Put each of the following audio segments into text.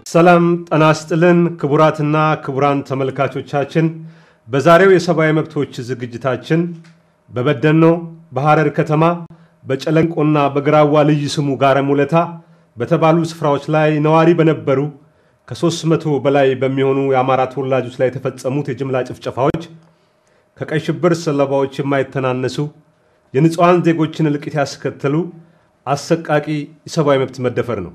ሰላም ጤና ይስጥልን ክቡራትና ክቡራን ተመልካቾቻችን፣ በዛሬው የሰብአዊ መብቶች ዝግጅታችን በበደኖ በሐረር ከተማ በጨለንቆና በግራዋ ልዩ ስሙ ጋረ ሙለታ በተባሉ ስፍራዎች ላይ ነዋሪ በነበሩ ከሦስት መቶ በላይ በሚሆኑ የአማራ ተወላጆች ላይ የተፈጸሙት የጅምላ ጭፍጨፋዎች ከቀይ ሽብር ሰለባዎች የማይተናነሱ የንጹሐን ዜጎችን እልቂት ያስከተሉ አሰቃቂ የሰብአዊ መብት መደፈር ነው።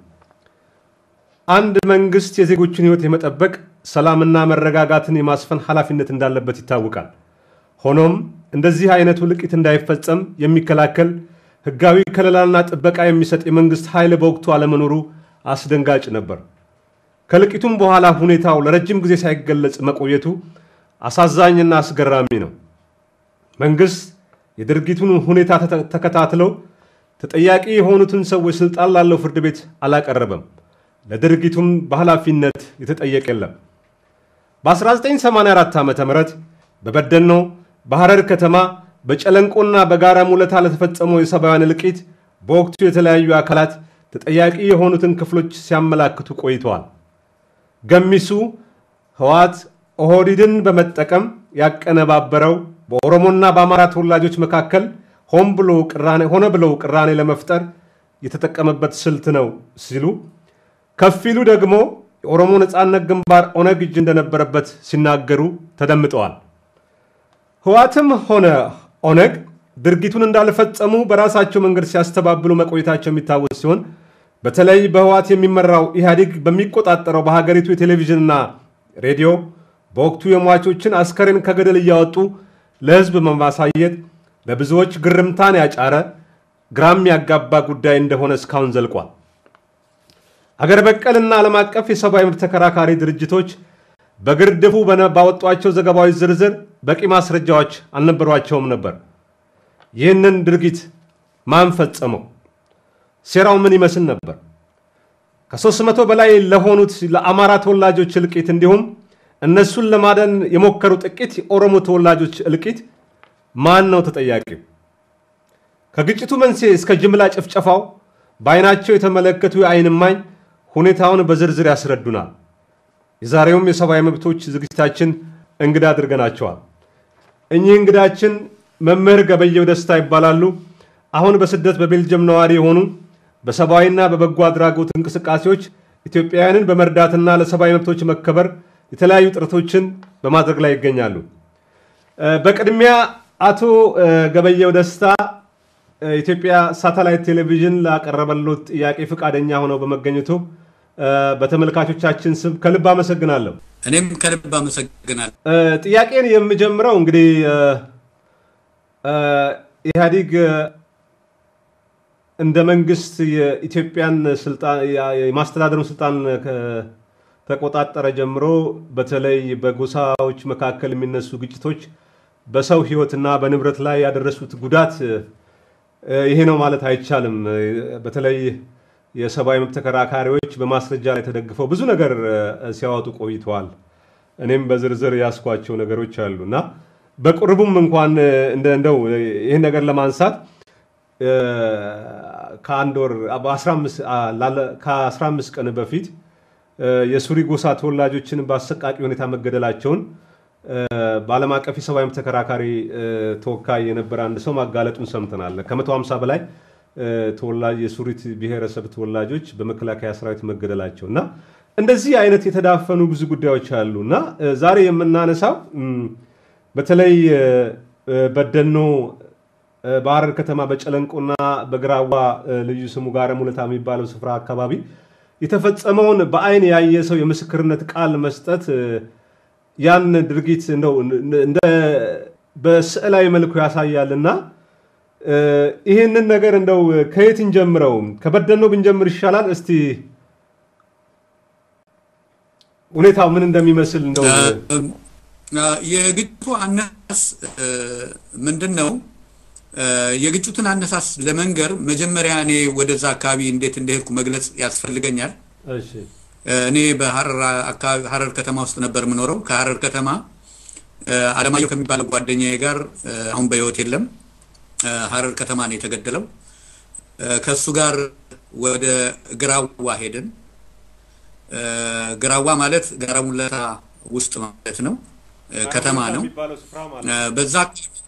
አንድ መንግስት የዜጎችን ሕይወት የመጠበቅ ሰላምና መረጋጋትን የማስፈን ኃላፊነት እንዳለበት ይታወቃል። ሆኖም እንደዚህ አይነቱ እልቂት እንዳይፈጸም የሚከላከል ሕጋዊ ከለላና ጥበቃ የሚሰጥ የመንግስት ኃይል በወቅቱ አለመኖሩ አስደንጋጭ ነበር። ከእልቂቱም በኋላ ሁኔታው ለረጅም ጊዜ ሳይገለጽ መቆየቱ አሳዛኝና አስገራሚ ነው። መንግስት የድርጊቱን ሁኔታ ተከታትለው ተጠያቂ የሆኑትን ሰዎች ስልጣን ላለው ፍርድ ቤት አላቀረበም። ለድርጊቱም በኃላፊነት የተጠየቀ የለም። በ1984 ዓ ም በበደኖ በሐረር ከተማ በጨለንቆና በጋራ ሙለታ ለተፈጸመው የሰብአውያን እልቂት በወቅቱ የተለያዩ አካላት ተጠያቂ የሆኑትን ክፍሎች ሲያመላክቱ ቆይተዋል። ገሚሱ ህወሓት ኦህዴድን በመጠቀም ያቀነባበረው በኦሮሞና በአማራ ተወላጆች መካከል ሆን ብሎ ቅራኔ ሆነ ብለው ቅራኔ ለመፍጠር የተጠቀመበት ስልት ነው ሲሉ፣ ከፊሉ ደግሞ የኦሮሞ ነፃነት ግንባር ኦነግ እጅ እንደነበረበት ሲናገሩ ተደምጠዋል። ህወሓትም ሆነ ኦነግ ድርጊቱን እንዳልፈጸሙ በራሳቸው መንገድ ሲያስተባብሉ መቆየታቸው የሚታወስ ሲሆን በተለይ በህወሓት የሚመራው ኢህአዴግ በሚቆጣጠረው በሀገሪቱ የቴሌቪዥንና ሬዲዮ በወቅቱ የሟቾችን አስከሬን ከገደል እያወጡ ለህዝብ በማሳየት ለብዙዎች ግርምታን ያጫረ ግራም ያጋባ ጉዳይ እንደሆነ እስካሁን ዘልቋል። አገር በቀልና ዓለም አቀፍ የሰብአዊ መብት ተከራካሪ ድርጅቶች በግርድፉ ባወጧቸው ዘገባዎች ዝርዝር በቂ ማስረጃዎች አልነበሯቸውም ነበር። ይህንን ድርጊት ማን ፈጸመው? ሴራው ምን ይመስል ነበር? ከሦስት መቶ በላይ ለሆኑት ለአማራ ተወላጆች እልቂት እንዲሁም እነሱን ለማዳን የሞከሩ ጥቂት የኦሮሞ ተወላጆች እልቂት ማን ነው ተጠያቂው? ከግጭቱ መንስኤ እስከ ጅምላ ጭፍጨፋው በአይናቸው የተመለከቱ የአይን እማኝ ሁኔታውን በዝርዝር ያስረዱናል። የዛሬውም የሰብአዊ መብቶች ዝግጅታችን እንግዳ አድርገናቸዋል። እኚህ እንግዳችን መምህር ገበየው ደስታ ይባላሉ። አሁን በስደት በቤልጅየም ነዋሪ የሆኑ በሰብአዊና በበጎ አድራጎት እንቅስቃሴዎች ኢትዮጵያውያንን በመርዳትና ለሰብአዊ መብቶች መከበር የተለያዩ ጥረቶችን በማድረግ ላይ ይገኛሉ። በቅድሚያ አቶ ገበየው ደስታ ኢትዮጵያ ሳተላይት ቴሌቪዥን ላቀረበሎት ጥያቄ ፈቃደኛ ሆነው በመገኘቱ በተመልካቾቻችን ስም ከልብ አመሰግናለሁ። እኔም ከልብ አመሰግናለሁ። ጥያቄን የምጀምረው እንግዲህ ኢህአዲግ እንደ መንግስት የኢትዮጵያን የማስተዳደሩን ስልጣን ተቆጣጠረ ጀምሮ በተለይ በጎሳዎች መካከል የሚነሱ ግጭቶች በሰው ሕይወትና በንብረት ላይ ያደረሱት ጉዳት ይሄ ነው ማለት አይቻልም። በተለይ የሰብአዊ መብት ተከራካሪዎች በማስረጃ ላይ ተደግፈው ብዙ ነገር ሲያወጡ ቆይተዋል። እኔም በዝርዝር ያስኳቸው ነገሮች አሉ እና በቅርቡም እንኳን እንደው ይህን ነገር ለማንሳት ከአንድ ወር ከ15 ቀን በፊት የሱሪ ጎሳ ተወላጆችን በአሰቃቂ ሁኔታ መገደላቸውን በዓለም አቀፍ የሰብአዊ መብት ተከራካሪ ተወካይ የነበረ አንድ ሰው ማጋለጡን ሰምተናል። ከ150 በላይ ተወላጅ የሱሪት ብሔረሰብ ተወላጆች በመከላከያ ሰራዊት መገደላቸው እና እንደዚህ አይነት የተዳፈኑ ብዙ ጉዳዮች አሉ እና ዛሬ የምናነሳው በተለይ በደኖ በሐረር ከተማ በጨለንቆና በግራዋ ልዩ ስሙ ጋረ ሙለታ የሚባለው ስፍራ አካባቢ የተፈጸመውን በአይን ያየ ሰው የምስክርነት ቃል መስጠት ያን ድርጊት እንደው እንደ በስዕላዊ መልኩ ያሳያልና ይህንን ነገር እንደው ከየት እንጀምረው? ከበደኖ ብንጀምር ይሻላል። እስቲ ሁኔታው ምን እንደሚመስል እንደው የግጭቱ አነሳስ ምንድን ነው? የግጭቱን አነሳስ ለመንገር መጀመሪያ እኔ ወደዛ አካባቢ እንዴት እንደሄድኩ መግለጽ ያስፈልገኛል። እኔ በሐረር ከተማ ውስጥ ነበር የምኖረው። ከሐረር ከተማ አለማየሁ ከሚባለው ጓደኛዬ ጋር አሁን በሕይወት የለም፣ ሐረር ከተማ ነው የተገደለው። ከእሱ ጋር ወደ ግራዋ ሄድን። ግራዋ ማለት ጋራ ሙለታ ውስጥ ማለት ነው፣ ከተማ ነው። በዛ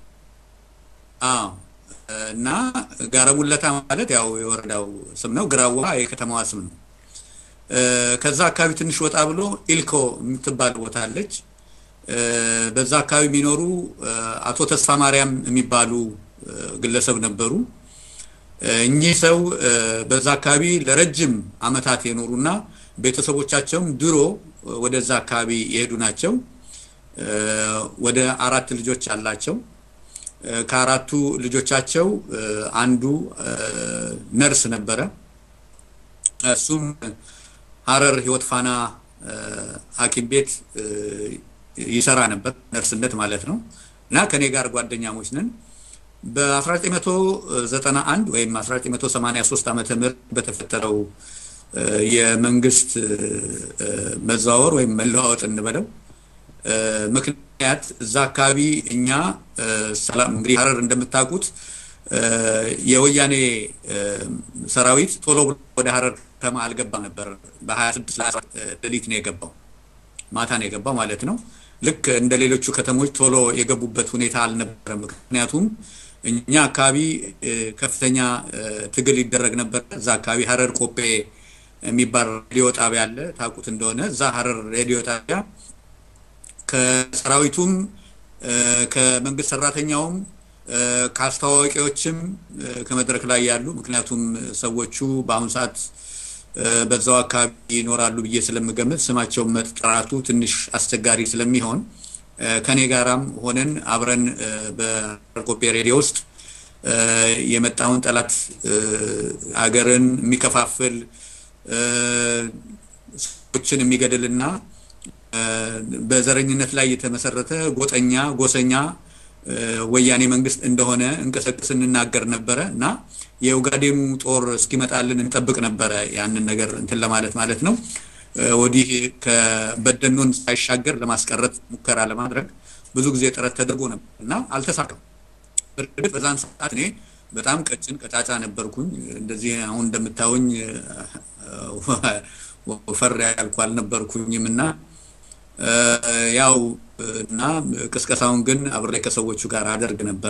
አዎ እና ጋራ ሙለታ ማለት ያው የወረዳው ስም ነው። ግራዋ የከተማዋ ስም ነው። ከዛ አካባቢ ትንሽ ወጣ ብሎ ኢልኮ የምትባል ቦታ አለች። በዛ አካባቢ የሚኖሩ አቶ ተስፋ ማርያም የሚባሉ ግለሰብ ነበሩ። እኚህ ሰው በዛ አካባቢ ለረጅም ዓመታት የኖሩና ቤተሰቦቻቸውም ድሮ ወደዛ አካባቢ የሄዱ ናቸው። ወደ አራት ልጆች አላቸው። ከአራቱ ልጆቻቸው አንዱ ነርስ ነበረ። እሱም ሀረር ህይወት ፋና ሐኪም ቤት ይሰራ ነበር፣ ነርስነት ማለት ነው። እና ከኔ ጋር ጓደኛሞች ነን። በ1991 ወይም 1983 ዓመተ ምህረት በተፈጠረው የመንግስት መዘዋወር ወይም መለዋወጥ እንበለው ምክንያት እዛ አካባቢ እኛ ሰላም እንግዲህ ሀረር እንደምታውቁት የወያኔ ሰራዊት ቶሎ ወደ ሀረር ከተማ አልገባ ነበር። በ26 ሌሊት ነው የገባው፣ ማታ ነው የገባው ማለት ነው። ልክ እንደ ሌሎቹ ከተሞች ቶሎ የገቡበት ሁኔታ አልነበረም። ምክንያቱም እኛ አካባቢ ከፍተኛ ትግል ይደረግ ነበር። እዛ አካባቢ ሀረር ቆጴ የሚባል ሬዲዮ ጣቢያ አለ፣ ታውቁት እንደሆነ እዛ ሀረር ሬዲዮ ጣቢያ ከሰራዊቱም ከመንግስት ሰራተኛውም ከአስተዋዋቂዎችም ከመድረክ ላይ ያሉ ምክንያቱም ሰዎቹ በአሁኑ ሰዓት በዛው አካባቢ ይኖራሉ ብዬ ስለምገምት ስማቸውን መጥራቱ ትንሽ አስቸጋሪ ስለሚሆን ከኔ ጋራም ሆነን አብረን በኮፔ ሬዲዮ ውስጥ የመጣውን ጠላት አገርን የሚከፋፍል ሰዎችን የሚገድልና በዘረኝነት ላይ የተመሰረተ ጎጠኛ ጎሰኛ ወያኔ መንግስት እንደሆነ እንቀሰቅስ እንናገር ነበረ እና የኡጋዴኑ ጦር እስኪመጣልን እንጠብቅ ነበረ። ያንን ነገር እንትን ለማለት ማለት ነው። ወዲህ ከበደኖን ሳይሻገር ለማስቀረት ሙከራ ለማድረግ ብዙ ጊዜ ጥረት ተደርጎ ነበር እና አልተሳካም። በእርግጥ በዛን ሰዓት እኔ በጣም ቀጭን ቀጫጫ ነበርኩኝ። እንደዚህ አሁን እንደምታዩኝ ወፈር ያልኩ አልነበርኩኝም እና ያው እና ቅስቀሳውን ግን አብሬ ከሰዎቹ ጋር አደርግ ነበረ።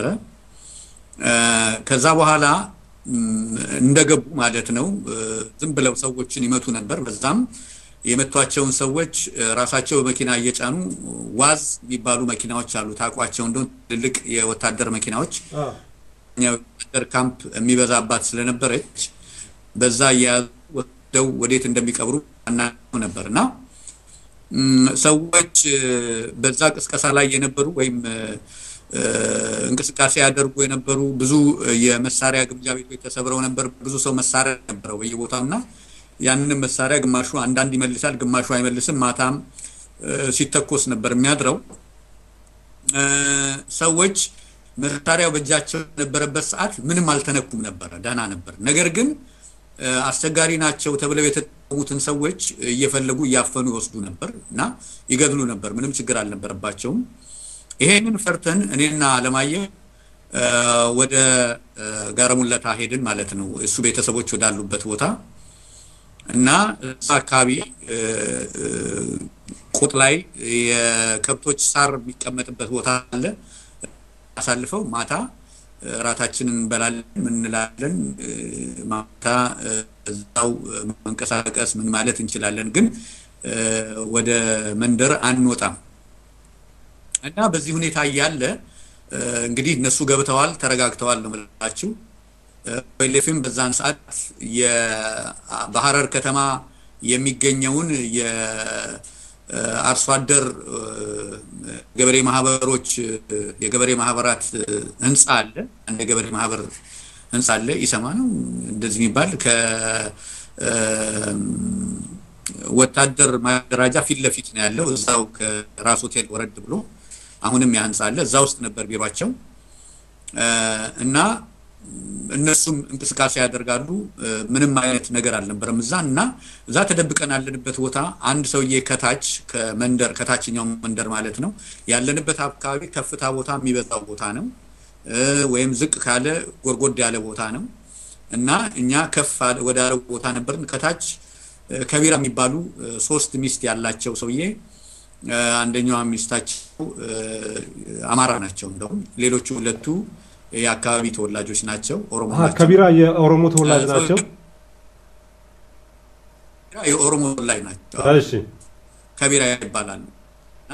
ከዛ በኋላ እንደገቡ ማለት ነው ዝም ብለው ሰዎችን ይመቱ ነበር። በዛም የመቷቸውን ሰዎች ራሳቸው በመኪና እየጫኑ ዋዝ የሚባሉ መኪናዎች አሉ። ታውቋቸው እንደሆነ ትልልቅ የወታደር መኪናዎች ወታደር ካምፕ የሚበዛባት ስለነበረች በዛ እየያዙ ወስደው ወዴት እንደሚቀብሩ አናውቅም ነበር እና ሰዎች በዛ ቅስቀሳ ላይ የነበሩ ወይም እንቅስቃሴ ያደርጉ የነበሩ ብዙ የመሳሪያ ግምጃ ቤቶች ተሰብረው ነበር። ብዙ ሰው መሳሪያ ነበረው በየቦታው እና ያንን መሳሪያ ግማሹ አንዳንድ ይመልሳል፣ ግማሹ አይመልስም። ማታም ሲተኮስ ነበር የሚያድረው። ሰዎች መሳሪያው በእጃቸው የነበረበት ሰዓት ምንም አልተነኩም ነበረ፣ ደህና ነበር። ነገር ግን አስቸጋሪ ናቸው ተብለው የተጠሙትን ሰዎች እየፈለጉ እያፈኑ ይወስዱ ነበር እና ይገድሉ ነበር። ምንም ችግር አልነበረባቸውም። ይሄንን ፈርተን እኔና አለማየሁ ወደ ጋረሙለታ ሄድን ማለት ነው፣ እሱ ቤተሰቦች ወዳሉበት ቦታ እና እዛ አካባቢ ቁጥ ላይ የከብቶች ሳር የሚቀመጥበት ቦታ አለ። አሳልፈው ማታ እራታችንን እንበላለን፣ ምን እንላለን። ማታ እዛው መንቀሳቀስ ምን ማለት እንችላለን፣ ግን ወደ መንደር አንወጣም እና በዚህ ሁኔታ እያለ እንግዲህ እነሱ ገብተዋል፣ ተረጋግተዋል ነው የምላችሁ። ወይሌፍም በዛን ሰዓት በሀረር ከተማ የሚገኘውን የአርሶ አደር ገበሬ ማህበሮች የገበሬ ማህበራት ህንፃ አለ። አንድ የገበሬ ማህበር ህንፃ አለ። ኢሰማ ነው እንደዚህ የሚባል ከወታደር ማደራጃ ፊት ለፊት ነው ያለው። እዛው ከራስ ሆቴል ወረድ ብሎ አሁንም ያ ህንፃ አለ። እዛ ውስጥ ነበር ቢሯቸው እና እነሱም እንቅስቃሴ ያደርጋሉ። ምንም አይነት ነገር አልነበረም እዛ እና እዛ ተደብቀን ያለንበት ቦታ አንድ ሰውዬ ከታች ከመንደር ከታችኛው መንደር ማለት ነው ያለንበት አካባቢ ከፍታ ቦታ የሚበዛው ቦታ ነው፣ ወይም ዝቅ ካለ ጎርጎድ ያለ ቦታ ነው እና እኛ ከፍ ወዳለው ቦታ ነበርን። ከታች ከቢራ የሚባሉ ሶስት ሚስት ያላቸው ሰውዬ አንደኛዋ ሚስታቸው አማራ ናቸው። እንደውም ሌሎቹ ሁለቱ የአካባቢ ተወላጆች ናቸው፣ ኦሮሞ ናቸው። ከቢራ የኦሮሞ ተወላጅ ናቸው። የኦሮሞ ተወላጅ ናቸው። እሺ ከቢራ ይባላሉ እና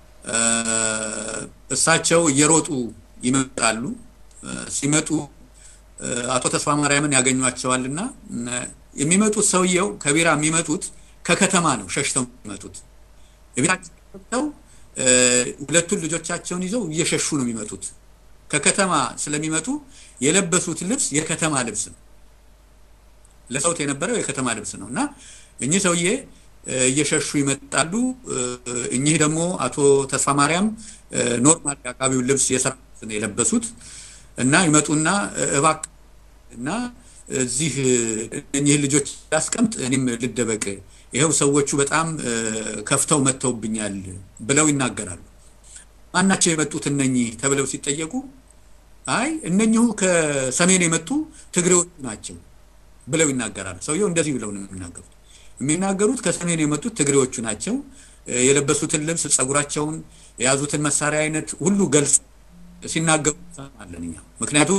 እሳቸው እየሮጡ ይመጣሉ። ሲመጡ አቶ ተስፋ ማርያምን ያገኟቸዋል እና የሚመጡት ሰውየው ከቢራ የሚመጡት ከከተማ ነው ሸሽተው የሚመጡት ቤታቸው ሁለቱን ልጆቻቸውን ይዘው እየሸሹ ነው የሚመጡት። ከከተማ ስለሚመጡ የለበሱት ልብስ የከተማ ልብስ ነው። ለሰውት የነበረው የከተማ ልብስ ነው እና እኚህ ሰውዬ እየሸሹ ይመጣሉ። እኚህ ደግሞ አቶ ተስፋ ማርያም ኖርማል የአካባቢውን ልብስ የሰራ ነው የለበሱት እና ይመጡና እባክህ እና እዚህ እኚህ ልጆች ላስቀምጥ፣ እኔም ልደበቅ፣ ይኸው ሰዎቹ በጣም ከፍተው መጥተውብኛል ብለው ይናገራሉ። ማናቸው የመጡት እነኚህ ተብለው ሲጠየቁ አይ እነኚሁ ከሰሜን የመጡ ትግሬዎቹ ናቸው ብለው ይናገራሉ። ሰውየው እንደዚህ ብለው ነው የሚናገሩት። የሚናገሩት ከሰሜን የመጡት ትግሬዎቹ ናቸው። የለበሱትን ልብስ፣ ጸጉራቸውን፣ የያዙትን መሳሪያ አይነት ሁሉ ገልጽ ሲናገሩ አለን እኛ ምክንያቱም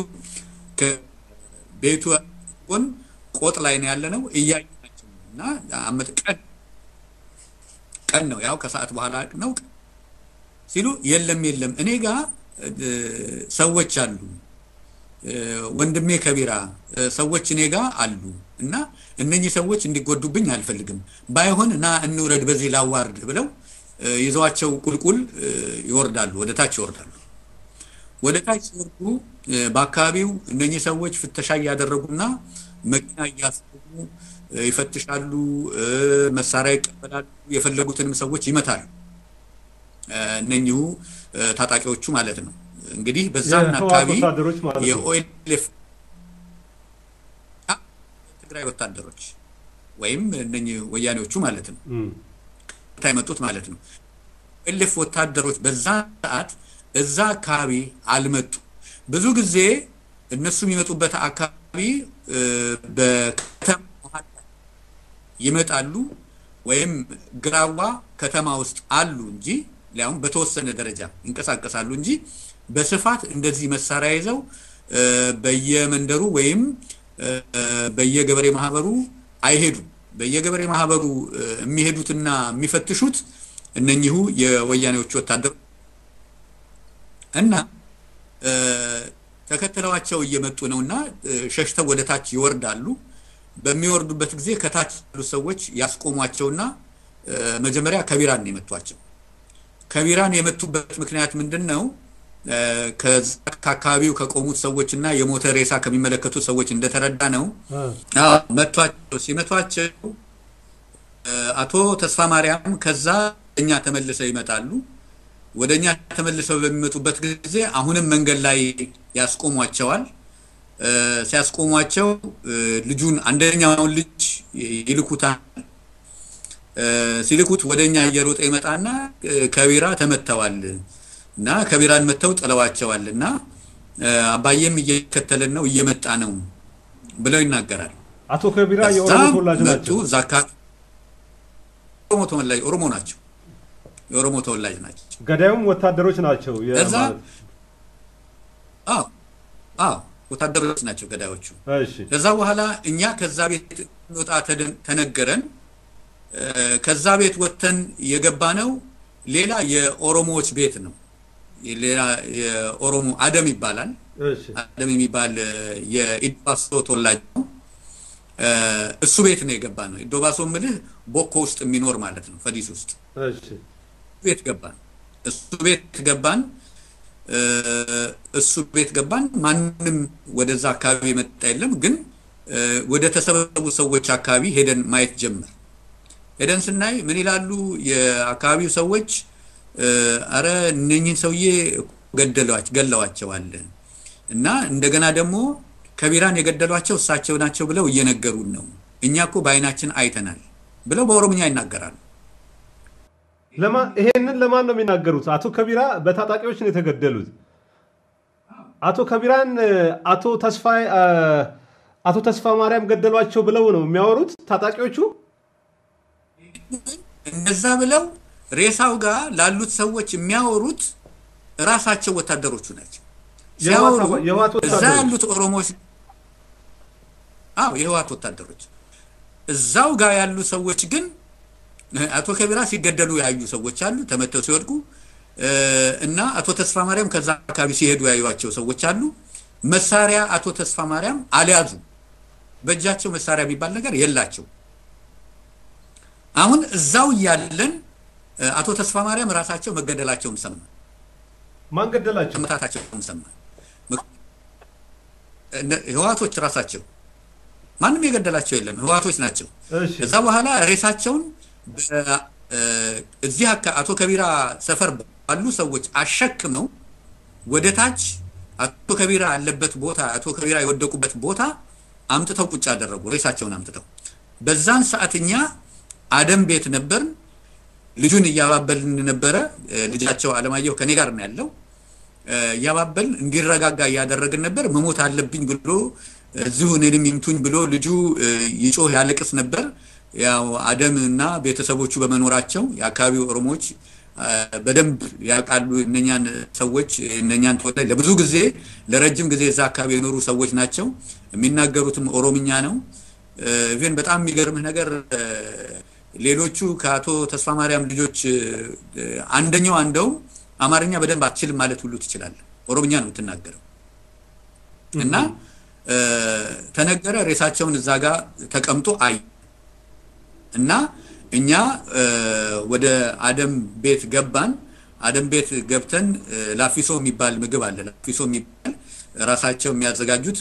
ከቤቱ ጎን ቆጥ ላይ ነው ያለ ነው እያየናቸው እና ቀን ቀን ነው ያው ከሰዓት በኋላ ነው ሲሉ የለም የለም እኔ ጋር ሰዎች አሉ ወንድሜ ከቢራ ሰዎች እኔ ጋር አሉ እና እነኚህ ሰዎች እንዲጎዱብኝ አልፈልግም። ባይሆን እና እንውረድ በዚህ ላዋርድ ብለው ይዘዋቸው ቁልቁል ይወርዳሉ፣ ወደ ታች ይወርዳሉ። ወደ ታች ሲወርዱ በአካባቢው እነኚህ ሰዎች ፍተሻ እያደረጉና መኪና እያስገቡ ይፈትሻሉ፣ መሳሪያ ይቀበላሉ፣ የፈለጉትንም ሰዎች ይመታሉ። እነኚሁ ታጣቂዎቹ ማለት ነው። እንግዲህ በዛን አካባቢ የኦኤልኤፍ ትግራይ ወታደሮች ወይም እነኚህ ወያኔዎቹ ማለት ነው የመጡት ማለት ነው። ኦኤልኤፍ ወታደሮች በዛ ሰዓት እዛ አካባቢ አልመጡ። ብዙ ጊዜ እነሱ የሚመጡበት አካባቢ በከተማ ይመጣሉ ወይም ግራዋ ከተማ ውስጥ አሉ እንጂ ሊያውም በተወሰነ ደረጃ ይንቀሳቀሳሉ እንጂ በስፋት እንደዚህ መሳሪያ ይዘው በየመንደሩ ወይም በየገበሬ ማህበሩ አይሄዱም። በየገበሬ ማህበሩ የሚሄዱትና የሚፈትሹት እነኚሁ የወያኔዎቹ ወታደሮች እና ተከትለዋቸው እየመጡ ነው እና ሸሽተው ወደ ታች ይወርዳሉ። በሚወርዱበት ጊዜ ከታች ያሉ ሰዎች ያስቆሟቸውና መጀመሪያ ከቢራን ነው የመቷቸው። ከቢራን የመቱበት ምክንያት ምንድን ነው? ከአካባቢው ከቆሙት ሰዎች እና የሞተ ሬሳ ከሚመለከቱት ሰዎች እንደተረዳ ነው መቷቸው። ሲመቷቸው አቶ ተስፋ ማርያም ከዛ እኛ ተመልሰው ይመጣሉ። ወደ እኛ ተመልሰው በሚመጡበት ጊዜ አሁንም መንገድ ላይ ያስቆሟቸዋል። ሲያስቆሟቸው ልጁን አንደኛውን ልጅ ይልኩታል። ሲልኩት ወደ እኛ እየሮጠ ይመጣና ከቢራ ተመተዋል እና ከቢራን መተው ጥለዋቸዋል እና አባዬም እየከተለን ነው እየመጣ ነው ብለው ይናገራል። አቶ ከቢራ የኦሮሞ ተወላጅ ናቸው። እዛ አካባቢ ኦሮሞ ተወላጅ ኦሮሞ ናቸው። የኦሮሞ ተወላጅ ናቸው። ገዳዩም ወታደሮች ናቸው። እዛ አዎ አዎ ወታደሮች ናቸው ገዳዮቹ። እሺ ከዛ በኋላ እኛ ከዛ ቤት እንወጣ ተነገረን። ከዛ ቤት ወጥተን የገባ ነው ሌላ የኦሮሞዎች ቤት ነው። ሌላ የኦሮሞ አደም ይባላል። እሺ አደም የሚባል የኢዶባሶ ተወላጅ ነው። እሱ ቤት ነው የገባ ነው። ኢዶባሶ ምልህ ቦኮ ውስጥ የሚኖር ማለት ነው፣ ፈዲስ ውስጥ እሺ ቤት ገባን። እሱ ቤት ገባን። እሱ ቤት ገባን። ማንም ወደዛ አካባቢ የመጣ የለም። ግን ወደ ተሰበሰቡ ሰዎች አካባቢ ሄደን ማየት ጀመር። ሄደን ስናይ ምን ይላሉ የአካባቢው ሰዎች? አረ እነኝህን ሰውዬ ገለዋቸዋል እና እንደገና ደግሞ ከቢራን የገደሏቸው እሳቸው ናቸው ብለው እየነገሩን ነው። እኛ እኮ በአይናችን አይተናል ብለው በኦሮምኛ ይናገራሉ። ይሄንን ለማን ነው የሚናገሩት? አቶ ከቢራ በታጣቂዎች ነው የተገደሉት። አቶ ከቢራን አቶ ተስፋ አቶ ተስፋ ማርያም ገደሏቸው ብለው ነው የሚያወሩት ታጣቂዎቹ። እነዛ ብለው ሬሳው ጋር ላሉት ሰዎች የሚያወሩት ራሳቸው ወታደሮቹ ናቸው። ሲያወሩ እዛ ያሉት ኦሮሞዎች አዎ የህዋት ወታደሮች እዛው ጋር ያሉ ሰዎች ግን አቶ ከቢራ ሲገደሉ ያዩ ሰዎች አሉ፣ ተመተው ሲወድቁ እና አቶ ተስፋ ማርያም ከዛ አካባቢ ሲሄዱ ያዩቸው ሰዎች አሉ። መሳሪያ አቶ ተስፋ ማርያም አልያዙ፣ በእጃቸው መሳሪያ የሚባል ነገር የላቸው። አሁን እዛው እያለን አቶ ተስፋ ማርያም ራሳቸው መገደላቸውን ሰማ። ማን ገደላቸው? መታታቸውን ሰማ። ህዋቶች ራሳቸው ማንም የገደላቸው የለም፣ ህዋቶች ናቸው። ከዛ በኋላ ሬሳቸውን እዚህ አቶ ከቢራ ሰፈር ባሉ ሰዎች አሸክመው ወደ ታች አቶ ከቢራ ያለበት ቦታ አቶ ከቢራ የወደቁበት ቦታ አምጥተው ቁጭ አደረጉ። ሬሳቸውን አምጥተው በዛን ሰዓት እኛ አደም ቤት ነበርን። ልጁን እያባበልን ነበረ። ልጃቸው አለማየሁ ከኔ ጋር ነው ያለው። እያባበልን እንዲረጋጋ እያደረግን ነበር። መሞት አለብኝ ብሎ እዚሁ እኔንም ይምቱኝ ብሎ ልጁ ይጮህ ያለቅስ ነበር። ያው አደም እና ቤተሰቦቹ በመኖራቸው የአካባቢው ኦሮሞዎች በደንብ ያውቃሉ እነኛን ሰዎች እነኛን ተወላጅ ለብዙ ጊዜ ለረጅም ጊዜ እዛ አካባቢ የኖሩ ሰዎች ናቸው። የሚናገሩትም ኦሮምኛ ነው። ኢቨን በጣም የሚገርምህ ነገር ሌሎቹ ከአቶ ተስፋ ማርያም ልጆች አንደኛው አንደው አማርኛ በደንብ አትችልም ማለት ሁሉ ትችላለህ። ኦሮምኛ ነው የምትናገረው እና ተነገረ። ሬሳቸውን እዛ ጋር ተቀምጦ አይ እና እኛ ወደ አደም ቤት ገባን። አደም ቤት ገብተን ላፊሶ የሚባል ምግብ አለ። ላፊሶ የሚባል ራሳቸው የሚያዘጋጁት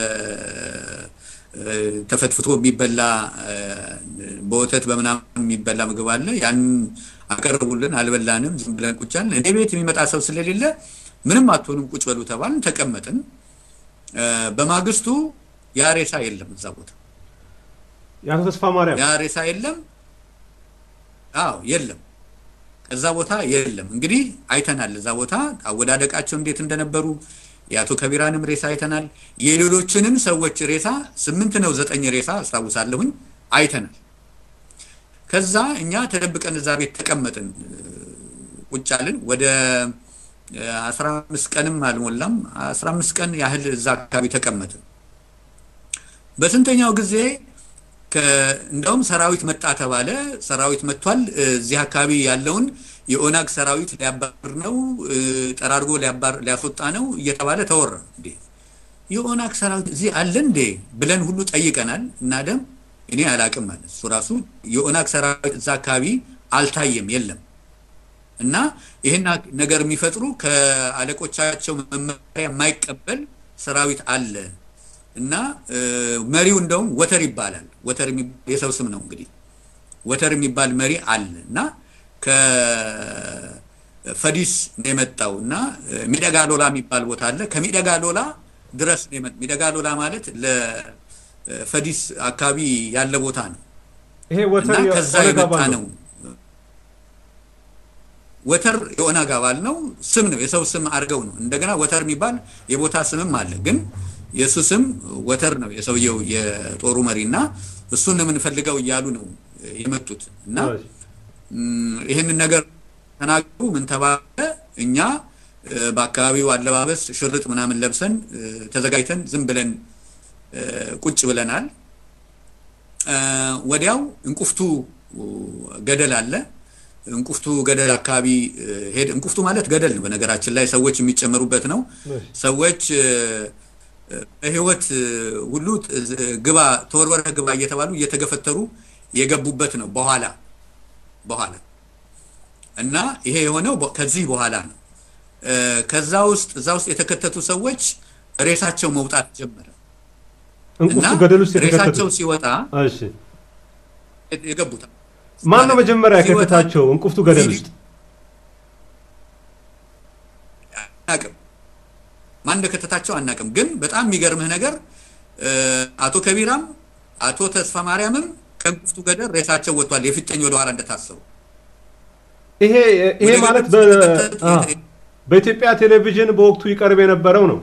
ተፈትፍቶ የሚበላ በወተት በምናምን የሚበላ ምግብ አለ። ያን አቀረቡልን። አልበላንም፣ ዝም ብለን ቁጭ አልን። እኔ ቤት የሚመጣ ሰው ስለሌለ ምንም አትሆንም ቁጭ በሉ ተባልን። ተቀመጥን። በማግስቱ ያ ሬሳ የለም እዛ ቦታ የአቶ ተስፋ ማርያም ያ ሬሳ የለም። አዎ የለም፣ ከዛ ቦታ የለም። እንግዲህ አይተናል። እዛ ቦታ አወዳደቃቸው እንዴት እንደነበሩ የአቶ ከቢራንም ሬሳ አይተናል። የሌሎችንም ሰዎች ሬሳ ስምንት ነው ዘጠኝ ሬሳ አስታውሳለሁኝ አይተናል። ከዛ እኛ ተደብቀን እዛ ቤት ተቀመጥን፣ ቁጭ አልን። ወደ አስራ አምስት ቀንም አልሞላም፣ አስራ አምስት ቀን ያህል እዛ አካባቢ ተቀመጥን። በስንተኛው ጊዜ እንደውም ሰራዊት መጣ ተባለ። ሰራዊት መጥቷል፣ እዚህ አካባቢ ያለውን የኦናግ ሰራዊት ሊያባር ነው፣ ጠራርጎ ሊያስወጣ ነው እየተባለ ተወራ። እንዴ የኦናግ ሰራዊት እዚህ አለ እንዴ ብለን ሁሉ ጠይቀናል። እና ደም እኔ አላቅም ማለት እሱ ራሱ የኦናግ ሰራዊት እዛ አካባቢ አልታየም፣ የለም። እና ይህን ነገር የሚፈጥሩ ከአለቆቻቸው መመሪያ የማይቀበል ሰራዊት አለ እና መሪው እንደውም ወተር ይባላል። ወተር የሰው ስም ነው እንግዲህ ወተር የሚባል መሪ አለ እና ከፈዲስ ነው የመጣው እና ሚደጋ ሎላ የሚባል ቦታ አለ። ከሚደጋ ሎላ ድረስ ነው የመጣው። ሚደጋ ሎላ ማለት ለፈዲስ አካባቢ ያለ ቦታ ነው ይሄ ወተር እና ከዛ የመጣ ነው። ወተር የኦነግ አባል ነው። ስም ነው የሰው ስም አድርገው ነው። እንደገና ወተር የሚባል የቦታ ስምም አለ ግን የእሱ ስም ወተር ነው የሰውየው የጦሩ መሪ እና እሱን ነው የምንፈልገው እያሉ ነው የመጡት እና ይህንን ነገር ተናገሩ። ምን ተባለ? እኛ በአካባቢው አለባበስ ሽርጥ ምናምን ለብሰን ተዘጋጅተን ዝም ብለን ቁጭ ብለናል። ወዲያው እንቁፍቱ ገደል አለ። እንቁፍቱ ገደል አካባቢ ሄድ እንቁፍቱ ማለት ገደል ነው በነገራችን ላይ ሰዎች የሚጨመሩበት ነው። ሰዎች በህይወት ሁሉ ግባ ተወርወረህ ግባ እየተባሉ እየተገፈተሩ የገቡበት ነው በኋላ በኋላ እና ይሄ የሆነው ከዚህ በኋላ ነው። ከዛ ውስጥ እዛ ውስጥ የተከተቱ ሰዎች ሬሳቸው መውጣት ጀመረ። እንቁፍቱ ገደል ውስጥ ሬሳቸው ሲወጣ እሺ፣ የገቡት ማን ነው መጀመሪያ የከተታቸው እንቁፍቱ ገደል ውስጥ? አናቅም፣ ማን እንደከተታቸው አናቅም። ግን በጣም የሚገርምህ ነገር አቶ ከቢራም አቶ ተስፋ ማርያምም ከእንቁፍቱ ገደል ሬሳቸው ወጥቷል፣ የፊተኝ ወደኋላ እንደታሰሩ ይሄ ይሄ ማለት በኢትዮጵያ ቴሌቪዥን በወቅቱ ይቀርብ የነበረው ነው።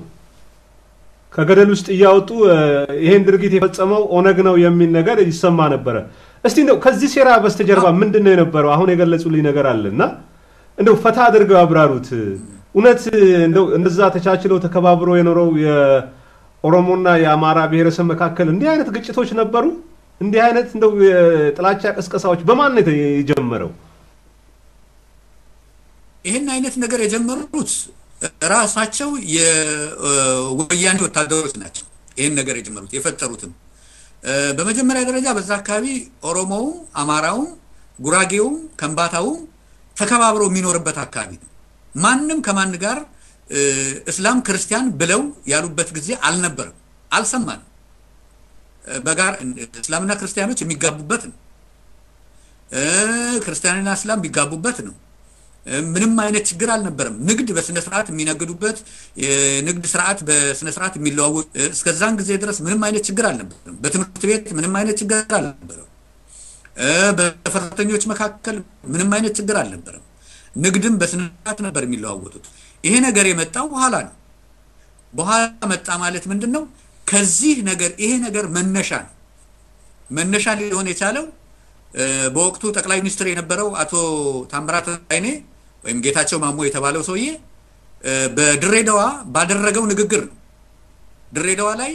ከገደል ውስጥ እያወጡ ይሄን ድርጊት የፈጸመው ኦነግ ነው የሚል ነገር ይሰማ ነበረ። እስቲ እንደው ከዚህ ሴራ በስተጀርባ ምንድን ነው የነበረው? አሁን የገለጹልኝ ነገር አለ እና እንደው ፈታ አድርገው ያብራሩት። እውነት እንደው እንደዛ ተቻችለው ተከባብሮ የኖረው የኦሮሞና የአማራ ብሔረሰብ መካከል እንዲህ አይነት ግጭቶች ነበሩ? እንዲህ አይነት እንደው የጥላቻ ቅስቀሳዎች በማን ነው የጀመረው? ይህን አይነት ነገር የጀመሩት ራሳቸው የወያኔ ወታደሮች ናቸው። ይህን ነገር የጀመሩት የፈጠሩትም በመጀመሪያ ደረጃ በዛ አካባቢ ኦሮሞውም፣ አማራውም፣ ጉራጌውም፣ ከምባታውም ተከባብሮ የሚኖርበት አካባቢ ነው። ማንም ከማን ጋር እስላም ክርስቲያን ብለው ያሉበት ጊዜ አልነበረም፣ አልሰማንም። በጋር እስላምና ክርስቲያኖች የሚጋቡበት ነው። ክርስቲያንና እስላም የሚጋቡበት ነው። ምንም አይነት ችግር አልነበረም። ንግድ በስነ ስርዓት የሚነግዱበት የንግድ ስርዓት በስነ ስርዓት የሚለዋወጥ እስከዛን ጊዜ ድረስ ምንም አይነት ችግር አልነበረም። በትምህርት ቤት ምንም አይነት ችግር አልነበረም። በሰራተኞች መካከል ምንም አይነት ችግር አልነበረም። ንግድም በስነ ስርዓት ነበር የሚለዋወጡት። ይሄ ነገር የመጣው በኋላ ነው። በኋላ መጣ ማለት ምንድን ነው? ከዚህ ነገር ይሄ ነገር መነሻ ነው። መነሻ ሊሆን የቻለው በወቅቱ ጠቅላይ ሚኒስትር የነበረው አቶ ታምራት ላይኔ ወይም ጌታቸው ማሞ የተባለው ሰውዬ በድሬዳዋ ባደረገው ንግግር ነው። ድሬዳዋ ላይ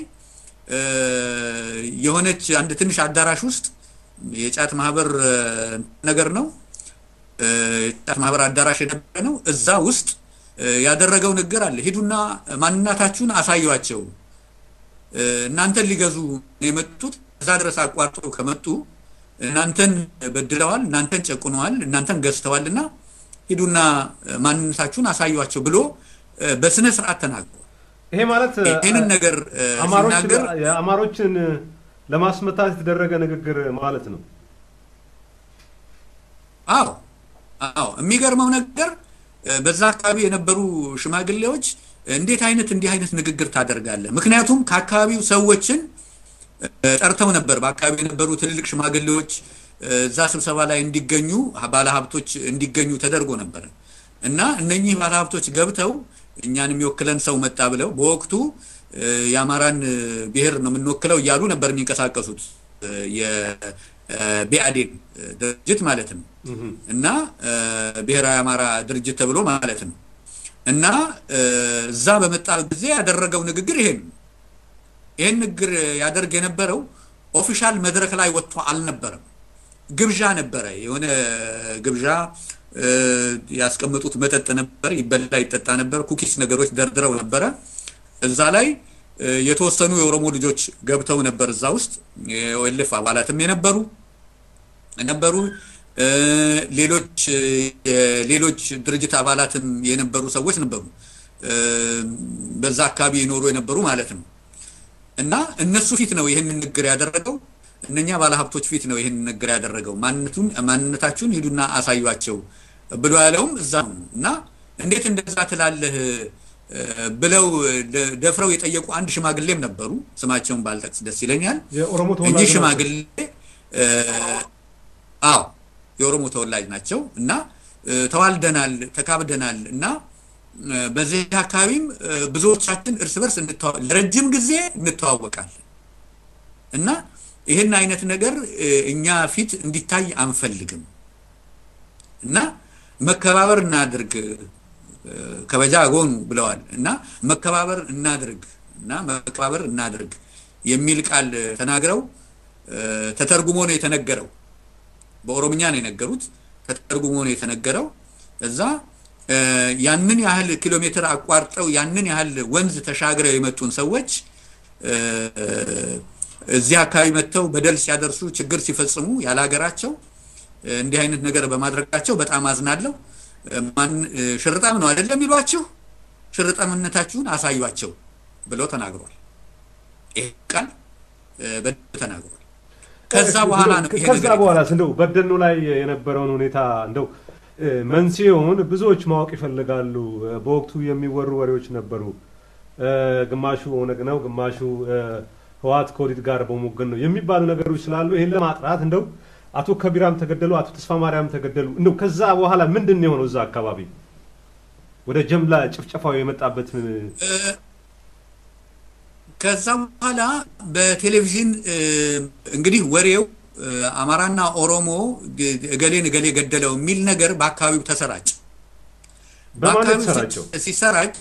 የሆነች አንድ ትንሽ አዳራሽ ውስጥ የጫት ማህበር ነገር ነው። የጫት ማህበር አዳራሽ የነበረ ነው። እዛ ውስጥ ያደረገው ንግግር አለ። ሂዱና ማንነታችሁን አሳዩቸው። እናንተን ሊገዙ የመጡት እዛ ድረስ አቋርጦ ከመጡ እናንተን በድለዋል፣ እናንተን ጨቁነዋል፣ እናንተን ገዝተዋል እና ሂዱና ማንነታችሁን አሳዩቸው ብሎ በስነ ስርዓት ተናግሯል። ይሄ ማለት ይህንን ነገር ሲናገር የአማሮችን ለማስመታት የተደረገ ንግግር ማለት ነው። አዎ አዎ። የሚገርመው ነገር በዛ አካባቢ የነበሩ ሽማግሌዎች እንዴት አይነት እንዲህ አይነት ንግግር ታደርጋለህ? ምክንያቱም ከአካባቢው ሰዎችን ጠርተው ነበር። በአካባቢ የነበሩ ትልልቅ ሽማግሌዎች እዛ ስብሰባ ላይ እንዲገኙ ባለሀብቶች እንዲገኙ ተደርጎ ነበር እና እነኚህ ባለሀብቶች ገብተው እኛን የሚወክለን ሰው መጣ ብለው በወቅቱ የአማራን ብሔር ነው የምንወክለው እያሉ ነበር የሚንቀሳቀሱት የቢአዴን ድርጅት ማለት ነው እና ብሔራዊ አማራ ድርጅት ተብሎ ማለት ነው እና እዛ በመጣ ጊዜ ያደረገው ንግግር ይሄን ይህን ንግግር ያደርግ የነበረው ኦፊሻል መድረክ ላይ ወጥቶ አልነበረም። ግብዣ ነበረ። የሆነ ግብዣ ያስቀመጡት መጠጥ ነበር፣ ይበላ ይጠጣ ነበር። ኩኪስ ነገሮች ደርድረው ነበረ። እዛ ላይ የተወሰኑ የኦሮሞ ልጆች ገብተው ነበር። እዛ ውስጥ የኦኤልኤፍ አባላትም የነበሩ ነበሩ። ሌሎች ሌሎች ድርጅት አባላትም የነበሩ ሰዎች ነበሩ። በዛ አካባቢ የኖሩ የነበሩ ማለት ነው። እና እነሱ ፊት ነው ይህንን ንግግር ያደረገው። እነኛ ባለሀብቶች ፊት ነው ይህንን ንግግር ያደረገው። ማንነቱን ማንነታችሁን ሂዱና አሳዩቸው ብሎ ያለውም እዛ ነው። እና እንዴት እንደዛ ትላለህ ብለው ደፍረው የጠየቁ አንድ ሽማግሌም ነበሩ። ስማቸውን ባልጠቅስ ደስ ይለኛል። የኦሮሞ እኚህ ሽማግሌ አዎ የኦሮሞ ተወላጅ ናቸው እና ተዋልደናል፣ ተካብደናል እና በዚህ አካባቢም ብዙዎቻችን እርስ በርስ ለረጅም ጊዜ እንተዋወቃለን እና ይህን አይነት ነገር እኛ ፊት እንዲታይ አንፈልግም እና መከባበር እናድርግ ከበጃ ጎኑ ብለዋል እና መከባበር እናድርግ እና መከባበር እናድርግ የሚል ቃል ተናግረው ተተርጉሞ ነው የተነገረው። በኦሮምኛ ነው የነገሩት። ተተርጉሞ ነው የተነገረው እዛ ያንን ያህል ኪሎ ሜትር አቋርጠው ያንን ያህል ወንዝ ተሻግረው የመጡን ሰዎች እዚህ አካባቢ መጥተው በደል ሲያደርሱ ችግር ሲፈጽሙ ያለ ሀገራቸው እንዲህ አይነት ነገር በማድረጋቸው በጣም አዝናለሁ። ማን ሽርጣም ነው አይደለም የሚሏችሁ፣ ሽርጣምነታችሁን አሳዩቸው ብለው ተናግሯል። ይሄ ቃል በደንብ ተናግሯል። ከዛ በኋላ ነው ይሄ ከዛ ነገር በኋላ እንደው በደኑ ላይ የነበረውን ሁኔታ እንደው መንስኤውን ብዙዎች ማወቅ ይፈልጋሉ። በወቅቱ የሚወሩ ወሬዎች ነበሩ። ግማሹ ኦነግ ነው፣ ግማሹ ህወሓት ከኦህዴድ ጋር በመወገን ነው የሚባሉ ነገሮች ስላሉ ይህን ለማጥራት እንደው አቶ ከቢራም ተገደሉ፣ አቶ ተስፋ ማርያም ተገደሉ። እንደው ከዛ በኋላ ምንድን ነው የሆነው? እዛ አካባቢ ወደ ጀምላ ጭፍጨፋው የመጣበት ከዛ በኋላ በቴሌቪዥን እንግዲህ ወሬው አማራና ኦሮሞ እገሌን እገሌ ገደለው የሚል ነገር በአካባቢው ተሰራጭ። በማን የተሰራጨው? ሲሰራጭ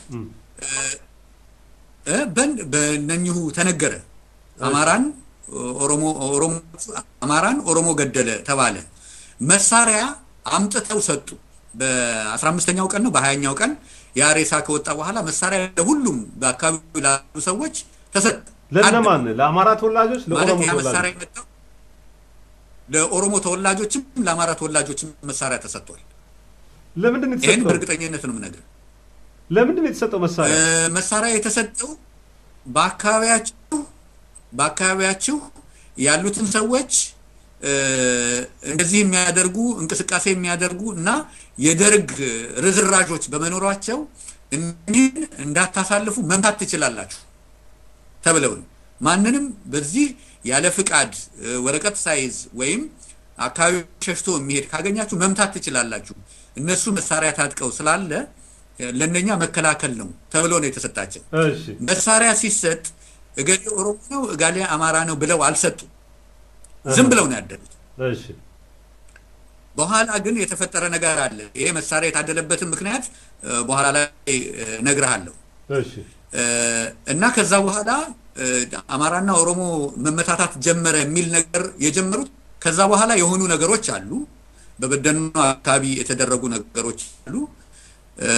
በእነኚሁ ተነገረ። አማራን ኦሮሞ ኦሮሞ አማራን ኦሮሞ ገደለ ተባለ። መሳሪያ አምጥተው ሰጡ። በአስራ አምስተኛው ቀን ነው በሀያኛው ቀን ያ ሬሳ ከወጣ በኋላ መሳሪያ ለሁሉም በአካባቢው ላሉ ሰዎች ተሰጠ። ለእነማን? ለአማራ ተወላጆች፣ ማለት ለኦሮሞ ያ መሳሪያ ተወላጆች? የመጣው ለኦሮሞ ተወላጆችም ለአማራ ተወላጆችም መሳሪያ ተሰጥቷል። ለምንድን ነው ይህን የተሰጠው? በእርግጠኝነት ነው የምነግርህ። ለምንድን ነው የተሰጠው መሳሪያ? እ፣ መሳሪያ የተሰጠው በአካባቢያችሁ በአካባቢያችሁ ያሉትን ሰዎች እ፣ እንደዚህ የሚያደርጉ እንቅስቃሴ የሚያደርጉ እና የደርግ ርዝራዦች በመኖሯቸው እኒህን እንዳታሳልፉ መምታት ትችላላችሁ ተብለው ነው። ማንንም በዚህ ያለ ፍቃድ እ፣ ወረቀት ሳይዝ ወይም አካባቢ ሸሽቶ የሚሄድ ካገኛችሁ መምታት ትችላላችሁ። እነሱ መሳሪያ ታጥቀው ስላለ እ፣ ለእነኛ መከላከል ነው ተብሎ ነው የተሰጣቸው። እሺ መሳሪያ ሲሰጥ እገሌ ኦሮሞ ነው እጋሌ አማራ ነው ብለው አልሰጡም። ዝም ብለው ነው ያደሉት። እሺ በኋላ ግን የተፈጠረ ነገር አለ። ይሄ መሳሪያ የታደለበትን ምክንያት እ፣ በኋላ ላይ እ፣ እነግርሃለሁ። እሺ እ፣ እና ከዛ በኋላ እ፣ አማራና ኦሮሞ መመታታት ጀመረ የሚል ነገር የጀመሩት ከዛ በኋላ የሆኑ ነገሮች አሉ። በበደኖ አካባቢ የተደረጉ ነገሮች አሉ። እ፣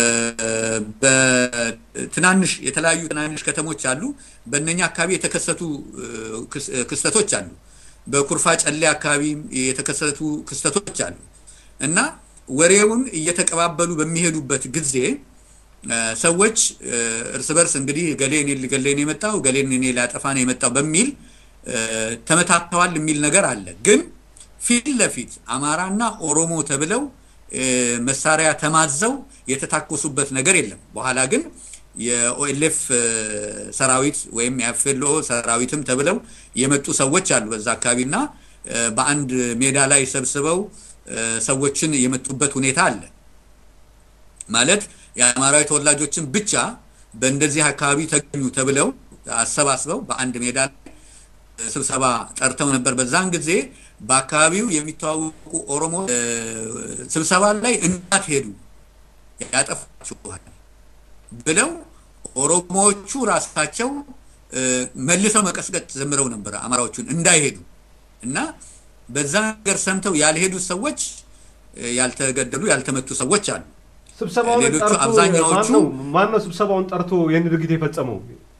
በትናንሽ የተለያዩ ትናንሽ ከተሞች አሉ። በእነኛ አካባቢ የተከሰቱ እ፣ ክስ- እ፣ ክስተቶች አሉ። በኩርፋ ጨሌ አካባቢ የተከሰቱ ክስተቶች አሉ እና ወሬውን እየተቀባበሉ በሚሄዱበት ጊዜ እ፣ ሰዎች እ፣ እርስ በርስ እንግዲህ ገሌ እኔ ገሌ ነው የመጣው ገሌን እኔ ላጠፋ ነው የመጣው በሚል እ፣ ተመታተዋል የሚል ነገር አለ። ግን ፊት ለፊት አማራና ኦሮሞ ተብለው እ፣ መሳሪያ ተማዘው የተታኮሱበት ነገር የለም። በኋላ ግን የኦኤልኤፍ ሰራዊት ወይም የአፌሎ ሰራዊትም ተብለው የመጡ ሰዎች አሉ በዛ አካባቢና እ፣ በአንድ ሜዳ ላይ ሰብስበው እ፣ ሰዎችን የመጡበት ሁኔታ አለ። ማለት የአማራዊ ተወላጆችን ብቻ በእንደዚህ አካባቢ ተገኙ ተብለው አሰባስበው በአንድ ሜዳ ላይ ስብሰባ ጠርተው ነበር። በዛን ጊዜ በአካባቢው የሚተዋወቁ ኦሮሞ እ፣ ስብሰባ ላይ እንዳትሄዱ ያጠፋችኋል ብለው ኦሮሞዎቹ ራሳቸው እ፣ መልሰው መቀስቀጥ ጀምረው ነበር አማራዎቹን እንዳይሄዱ እና በዛ ነገር ሰምተው ያልሄዱት ሰዎች እ፣ ያልተገደሉ ያልተመቱ ሰዎች አሉ። ስብሰባውን ሌሎቹ ጠርቶ አብዛኛዎቹ- ማን ነው ማን ነው ስብሰባውን ጠርቶ ይህን ድርጊት የፈጸመው?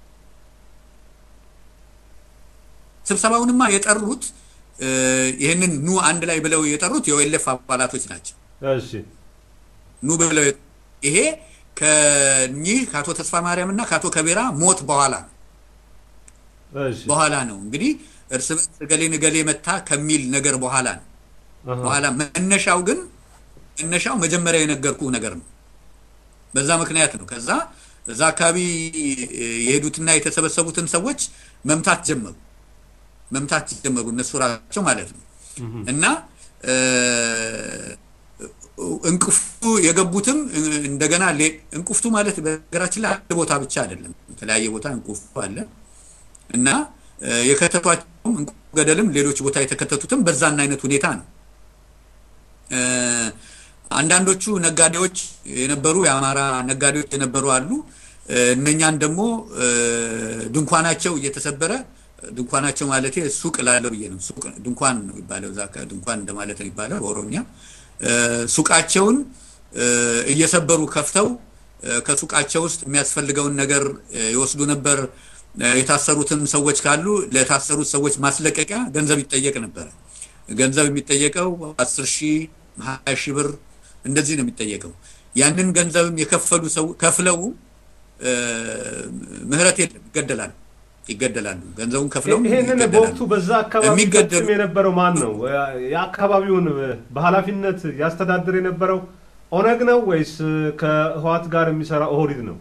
ስብሰባውንማ የጠሩት እ፣ ይህንን ኑ አንድ ላይ ብለው የጠሩት የኦኤልኤፍ አባላቶች ናቸው። እሺ ኑ ብለው የጠ- ይሄ ከኚህ ከአቶ ተስፋ ማርያም እና ከአቶ ከቤራ ሞት በኋላ ነው እሺ በኋላ ነው እንግዲህ እርስ በርስ እገሌን እገሌ መታ ከሚል ነገር በኋላ ነው። አሃ። በኋላ መነሻው ግን መነሻው መጀመሪያ የነገርኩህ ነገር ነው። በዛ ምክንያት ነው። ከዛ እዛ አካባቢ እ፣ የሄዱትና የተሰበሰቡትን ሰዎች መምታት ጀመሩ መምታት ጀመሩ እነሱ ራሳቸው ማለት ነው። እና እ፣ እንቅፍቱ የገቡትም እ፣ እንደገና ሌ- እንቁፍቱ ማለት በሀገራችን ላይ አንድ ቦታ ብቻ አይደለም፣ የተለያየ ቦታ እንቁፍቱ አለ እና እ፣ የከተቷቸውም እንቁ ገደልም ሌሎች ቦታ የተከተቱትም በዛን አይነት ሁኔታ ነው። እ፣ አንዳንዶቹ ነጋዴዎች የነበሩ የአማራ ነጋዴዎች የነበሩ አሉ። እ፣ እነኛን ደግሞ እ፣ ድንኳናቸው እየተሰበረ ድንኳናቸው ማለት ሱቅ ላለው ብዬ ነው። ሱቅ ድንኳን ነው የሚባለው እዛ አካባቢ ድንኳን እንደማለት ነው የሚባለው በኦሮምኛ። እ፣ ሱቃቸውን እ፣ እየሰበሩ ከፍተው እ፣ ከሱቃቸው ውስጥ የሚያስፈልገውን ነገር እ፣ ይወስዱ ነበር። እ፣ የታሰሩትን ሰዎች ካሉ ለታሰሩት ሰዎች ማስለቀቂያ ገንዘብ ይጠየቅ ነበረ። ገንዘብ የሚጠየቀው አስር ሺህ ሀያ ሺህ ብር እንደዚህ ነው የሚጠየቀው። ያንን ገንዘብም የከፈሉ ሰው ከፍለው እ፣ ምህረት የለም ይገደላሉ ይገደላሉ። ገንዘቡን ከፍለው ይሄንን ይገደላሉ። በወቅቱ በዛ አካባቢ የሚገደሉ- ፈጽም የነበረው ማን ነው? የአካባቢውን በኃላፊነት ያስተዳድር የነበረው ኦነግ ነው ወይስ ከህዋት ጋር የሚሰራ ኦህዴድ ነው?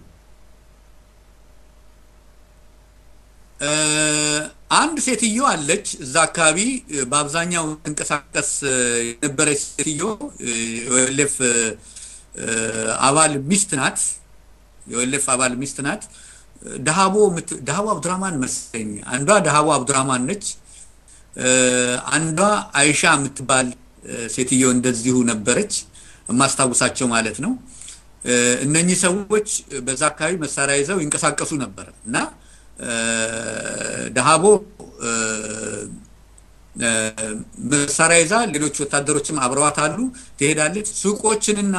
እ፣ አንድ ሴትዮ አለች እዛ አካባቢ እ፣ በአብዛኛው ትንቀሳቀስ እ፣ የነበረች ሴትዮ የኦኤልኤፍ አባል ሚስት ናት። የኦኤልኤፍ አባል ሚስት ናት። ዳሃቦ የምት- ዳሃቦ አብዱራማን መሰለኝ አንዷ ዳሃቦ አብዱራማን ነች። አንዷ አይሻ የምትባል ሴትዮ እንደዚሁ ነበረች፣ የማስታውሳቸው ማለት ነው። እነኚህ ሰዎች በዛ አካባቢ መሳሪያ ይዘው ይንቀሳቀሱ ነበር እና ደሃቦ መሳሪያ ይዛ ሌሎች ወታደሮችም አብረዋት አሉ። ትሄዳለች። ሱቆችንና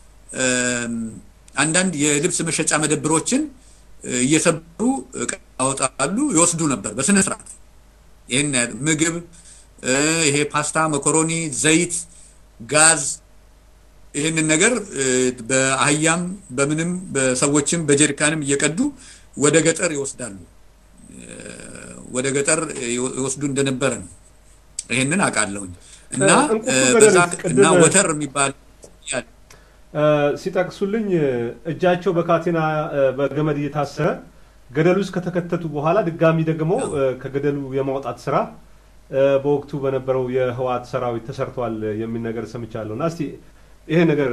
አንዳንድ የልብስ መሸጫ መደብሮችን እየሰበሩ ያወጣሉ፣ ይወስዱ ነበር በስነ ስርዓት። ይህን ምግብ፣ ይሄ ፓስታ፣ መኮሮኒ፣ ዘይት፣ ጋዝ ይህንን ነገር በአህያም በምንም በሰዎችም በጀሪካንም እየቀዱ ወደ ገጠር ይወስዳሉ። ወደ ገጠር ይወስዱ እንደነበረ ነው። ይህንን አውቃለሁኝ እና በዛ እና ወተር የሚባል ሲጠቅሱልኝ እጃቸው በካቴና በገመድ እየታሰረ ገደል ውስጥ ከተከተቱ በኋላ ድጋሚ ደግሞ ከገደሉ የማውጣት ስራ በወቅቱ በነበረው የህወሓት ሰራዊት ተሰርቷል የሚል ነገር ሰምቻለሁ እና እስቲ ይሄ ነገር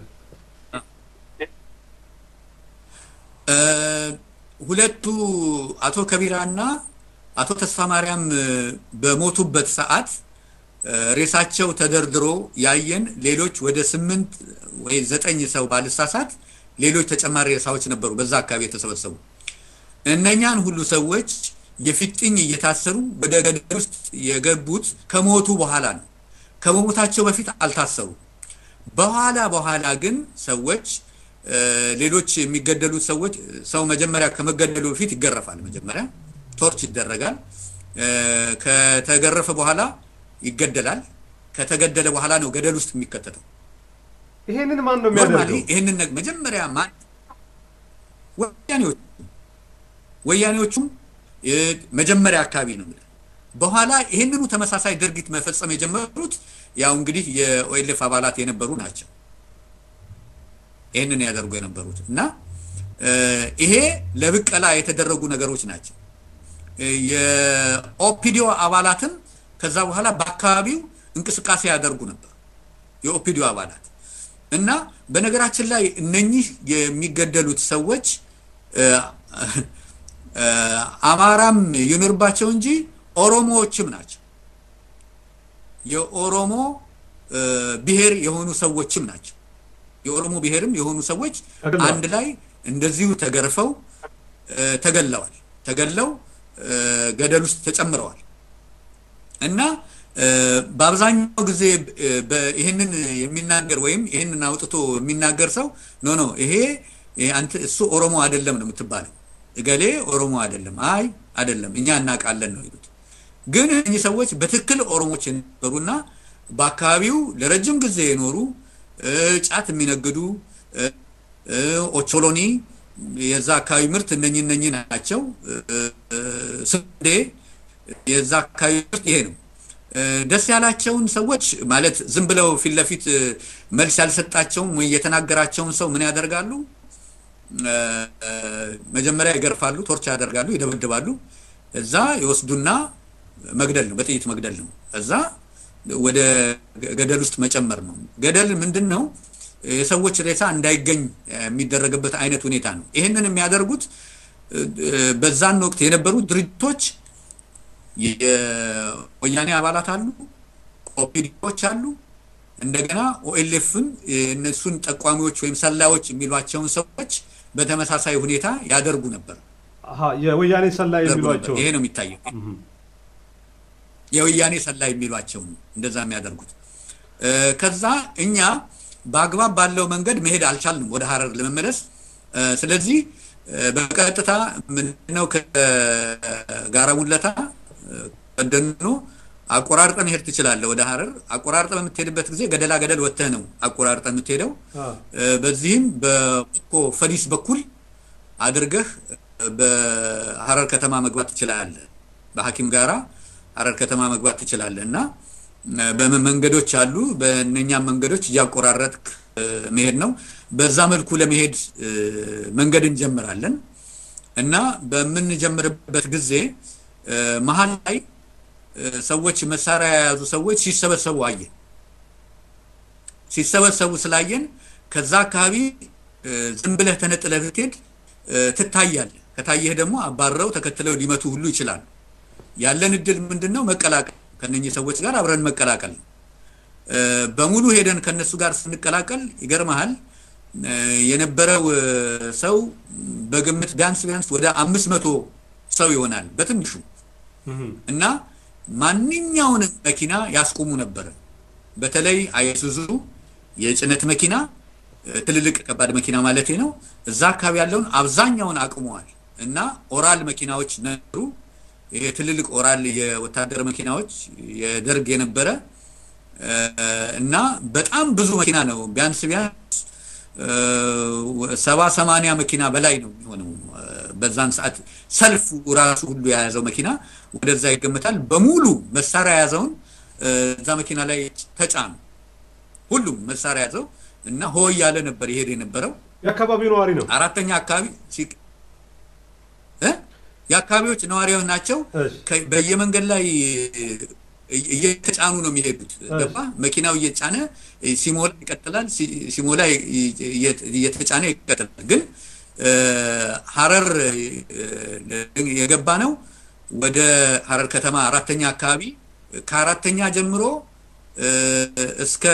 ሁለቱ አቶ ከቢራና አቶ ተስፋ ማርያም በሞቱበት ሰዓት ሬሳቸው ተደርድሮ ያየን ሌሎች ወደ ስምንት ወይ ዘጠኝ ሰው ባልሳሳት ሌሎች ተጨማሪ ሬሳዎች ነበሩ በዛ አካባቢ የተሰበሰቡ። እነኛን ሁሉ ሰዎች የፊጥኝ እየታሰሩ ወደ ገደል ውስጥ የገቡት ከሞቱ በኋላ ነው። ከመሞታቸው በፊት አልታሰሩ። በኋላ በኋላ ግን ሰዎች ሌሎች የሚገደሉት ሰዎች ሰው መጀመሪያ ከመገደሉ በፊት ይገረፋል። መጀመሪያ ቶርች ይደረጋል። ከተገረፈ በኋላ ይገደላል። ከተገደለ በኋላ ነው ገደል ውስጥ የሚከተተው። ይሄንን ማን ነው የሚያደርገው? ይሄንን መጀመሪያ ማን ወያኔዎቹ ወያኔዎቹም መጀመሪያ አካባቢ ነው የሚለው። በኋላ ይህንኑ ተመሳሳይ ድርጊት መፈጸም የጀመሩት ያው እንግዲህ የኦኤልኤፍ አባላት የነበሩ ናቸው። ይህንን ያደርጉ የነበሩት እና ይሄ ለብቀላ የተደረጉ ነገሮች ናቸው። የኦፒዲዮ አባላትም ከዛ በኋላ በአካባቢው እንቅስቃሴ ያደርጉ ነበር የኦፒዲዮ አባላት እና በነገራችን ላይ እነኚህ የሚገደሉት ሰዎች አማራም ይኑርባቸው እንጂ ኦሮሞዎችም ናቸው። የኦሮሞ ብሔር የሆኑ ሰዎችም ናቸው። የኦሮሞ ብሔርም የሆኑ ሰዎች አንድ ላይ እንደዚሁ ተገርፈው ተገለዋል። ተገለው ገደል ውስጥ ተጨምረዋል እና በአብዛኛው ጊዜ ይህንን የሚናገር ወይም ይህንን አውጥቶ የሚናገር ሰው ኖ ኖ ይሄ አንተ እሱ ኦሮሞ አይደለም ነው የምትባለው። እገሌ ኦሮሞ አይደለም፣ አይ አይደለም፣ እኛ እናውቃለን ነው ይሉት። ግን እኚህ ሰዎች በትክክል ኦሮሞች የነበሩና በአካባቢው ለረጅም ጊዜ የኖሩ ጫት የሚነግዱ ኦቾሎኒ የዛ አካባቢ ምርት እነኚህ እነኚህ ናቸው። ስንዴ የዛ አካባቢ ምርት ይሄ ነው። ደስ ያላቸውን ሰዎች ማለት ዝም ብለው ፊት ለፊት መልስ ያልሰጣቸውን ወይ የተናገራቸውን ሰው ምን ያደርጋሉ? መጀመሪያ ይገርፋሉ፣ ቶርች ያደርጋሉ፣ ይደበድባሉ። እዛ ይወስዱና መግደል ነው፣ በጥይት መግደል ነው። እዛ ወደ ገደል ውስጥ መጨመር ነው። ገደል ምንድን ነው? የሰዎች ሬሳ እንዳይገኝ የሚደረግበት አይነት ሁኔታ ነው። ይህንን የሚያደርጉት በዛን ወቅት የነበሩ ድርጅቶች የወያኔ አባላት አሉ፣ ኦፒዲዎች አሉ። እንደገና ኦኤልኤፍን እነሱን ጠቋሚዎች ወይም ሰላዮች የሚሏቸውን ሰዎች በተመሳሳይ ሁኔታ ያደርጉ ነበር። የወያኔ ሰላይ የሚሏቸው ይሄ ነው የሚታየው። የወያኔ ሰላይ የሚሏቸው ነው እንደዛ የሚያደርጉት። ከዛ እኛ በአግባብ ባለው መንገድ መሄድ አልቻልንም ወደ ሀረር ለመመለስ። ስለዚህ በቀጥታ ምንድነው ከጋራ ሙለታ ቀደኖ አቆራርጠ መሄድ ትችላለህ ወደ ሀረር። አቆራርጠ በምትሄድበት ጊዜ ገደላ ገደል ወጥተህ ነው አቆራርጠ የምትሄደው። በዚህም በኮ ፈዲስ በኩል አድርገህ በሀረር ከተማ መግባት ትችላለህ። በሐኪም ጋራ ሀረር ከተማ መግባት ትችላለህ እና መንገዶች አሉ። በእነኛም መንገዶች እያቆራረጥክ መሄድ ነው። በዛ መልኩ ለመሄድ መንገድ እንጀምራለን እና በምንጀምርበት ጊዜ መሀል ላይ ሰዎች መሳሪያ የያዙ ሰዎች ሲሰበሰቡ አየን። ሲሰበሰቡ ስላየን ከዛ አካባቢ ዝም ብለህ ተነጥለህ ብትሄድ ትታያለህ። ከታየህ ደግሞ አባረው ተከትለው ሊመቱ ሁሉ ይችላሉ። ያለን እድል ምንድን ነው? መቀላቀል ከነኚህ ሰዎች ጋር አብረን መቀላቀል ነው። በሙሉ ሄደን ከነሱ ጋር ስንቀላቀል ይገርመሃል የነበረው ሰው በግምት ቢያንስ ቢያንስ ወደ አምስት መቶ ሰው ይሆናል በትንሹ እና ማንኛውንም መኪና ያስቆሙ ነበረ። በተለይ አይሱዙ የጭነት መኪና ትልልቅ ከባድ መኪና ማለት ነው። እዛ አካባቢ ያለውን አብዛኛውን አቁመዋል እና ኦራል መኪናዎች ነበሩ። ይሄ ትልልቅ ኦራል የወታደር መኪናዎች የደርግ የነበረ እና በጣም ብዙ መኪና ነው። ቢያንስ ቢያንስ ሰባ ሰማንያ መኪና በላይ ነው የሚሆነው። በዛን ሰዓት ሰልፉ ራሱ ሁሉ የያዘው መኪና ወደዛ ይገመታል። በሙሉ መሳሪያ የያዘውን እዛ መኪና ላይ ተጫኑ። ሁሉም መሳሪያ ያዘው እና ሆ እያለ ነበር ይሄድ የነበረው። የአካባቢው ነዋሪ ነው። አራተኛ አካባቢ የአካባቢዎች ነዋሪዎች ናቸው። በየመንገድ ላይ እየተጫኑ ነው የሚሄዱት። ገባ መኪናው እየጫነ ሲሞላ ይቀጥላል፣ ሲሞላ እየተጫነ ይቀጥላል። ግን ሀረር የገባ ነው ወደ ሀረር ከተማ አራተኛ አካባቢ ከአራተኛ ጀምሮ እስከ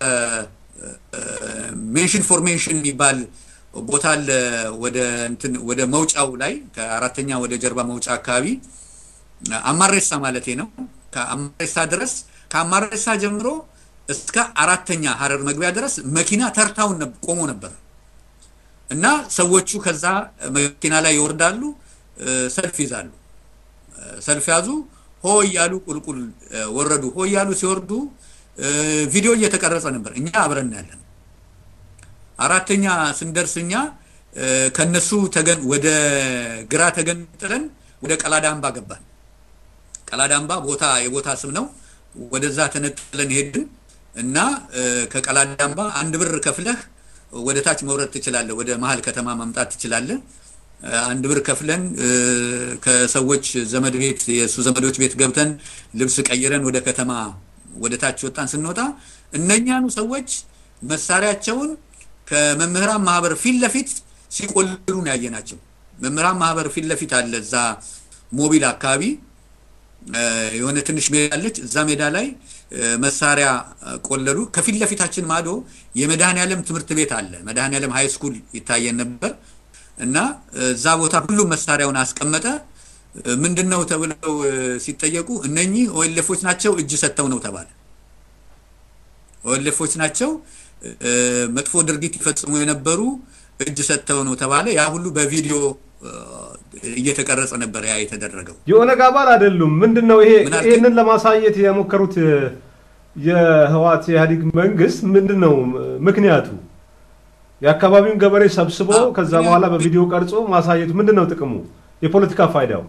ሜንሽን ፎር ሜንሽን የሚባል ቦታ አለ። ወደ እንትን ወደ መውጫው ላይ ከአራተኛ ወደ ጀርባ መውጫ አካባቢ አማሬሳ ማለት ነው። ከአማሬሳ ድረስ ከአማሬሳ ጀምሮ እስከ አራተኛ ሀረር መግቢያ ድረስ መኪና ተርታውን ቆሞ ነበር እና ሰዎቹ ከዛ መኪና ላይ ይወርዳሉ፣ ሰልፍ ይዛሉ። ሰልፍ ያዙ፣ ሆ እያሉ ቁልቁል ወረዱ። ሆ እያሉ ሲወርዱ ቪዲዮ እየተቀረጸ ነበር። እኛ አብረን ያለን አራተኛ ስንደርስ እኛ ከነሱ ተገን ወደ ግራ ተገንጥለን ወደ ቀላዳምባ ገባን። ቀላዳምባ ቦታ የቦታ ስም ነው። ወደዛ ተነጥለን ሄድን እና ከቀላዳምባ አንድ ብር ከፍለህ ወደ ታች መውረድ ትችላለህ። ወደ መሀል ከተማ መምጣት ትችላለህ። አንድ ብር ከፍለን ከሰዎች ዘመድ ቤት የእሱ ዘመዶች ቤት ገብተን ልብስ ቀይረን ወደ ከተማ ወደ ታች ወጣን። ስንወጣ እነኛኑ ሰዎች መሳሪያቸውን ከመምህራን ማህበር ፊት ለፊት ሲቆልሉ ነው ያየናቸው። መምህራን ማህበር ፊት ለፊት አለ እዛ ሞቢል አካባቢ የሆነ ትንሽ ሜዳ አለች። እዛ ሜዳ ላይ መሳሪያ ቆለሉ። ከፊት ለፊታችን ማዶ የመድኃኔዓለም ትምህርት ቤት አለ። መድኃኔዓለም ሃይ ስኩል ይታየን ነበር እና እዛ ቦታ ሁሉም መሳሪያውን አስቀመጠ። ምንድን ነው ተብለው ሲጠየቁ እነኚህ ኦኤልኤፎች ናቸው እጅ ሰጥተው ነው ተባለ። ኦኤልኤፎች ናቸው መጥፎ ድርጊት ይፈጽሙ የነበሩ እጅ ሰጥተው ነው ተባለ። ያ ሁሉ በቪዲዮ እየተቀረጸ ነበር ያ የተደረገው። የኦነግ አባል አይደሉም። ምንድን ነው ይሄ? ይህንን ለማሳየት የሞከሩት የህዋት ኢህአዴግ መንግስት ምንድን ነው ምክንያቱ? የአካባቢውን ገበሬ ሰብስቦ ከዛ በኋላ በቪዲዮ ቀርጾ ማሳየቱ ምንድን ነው ጥቅሙ? የፖለቲካ ፋይዳው?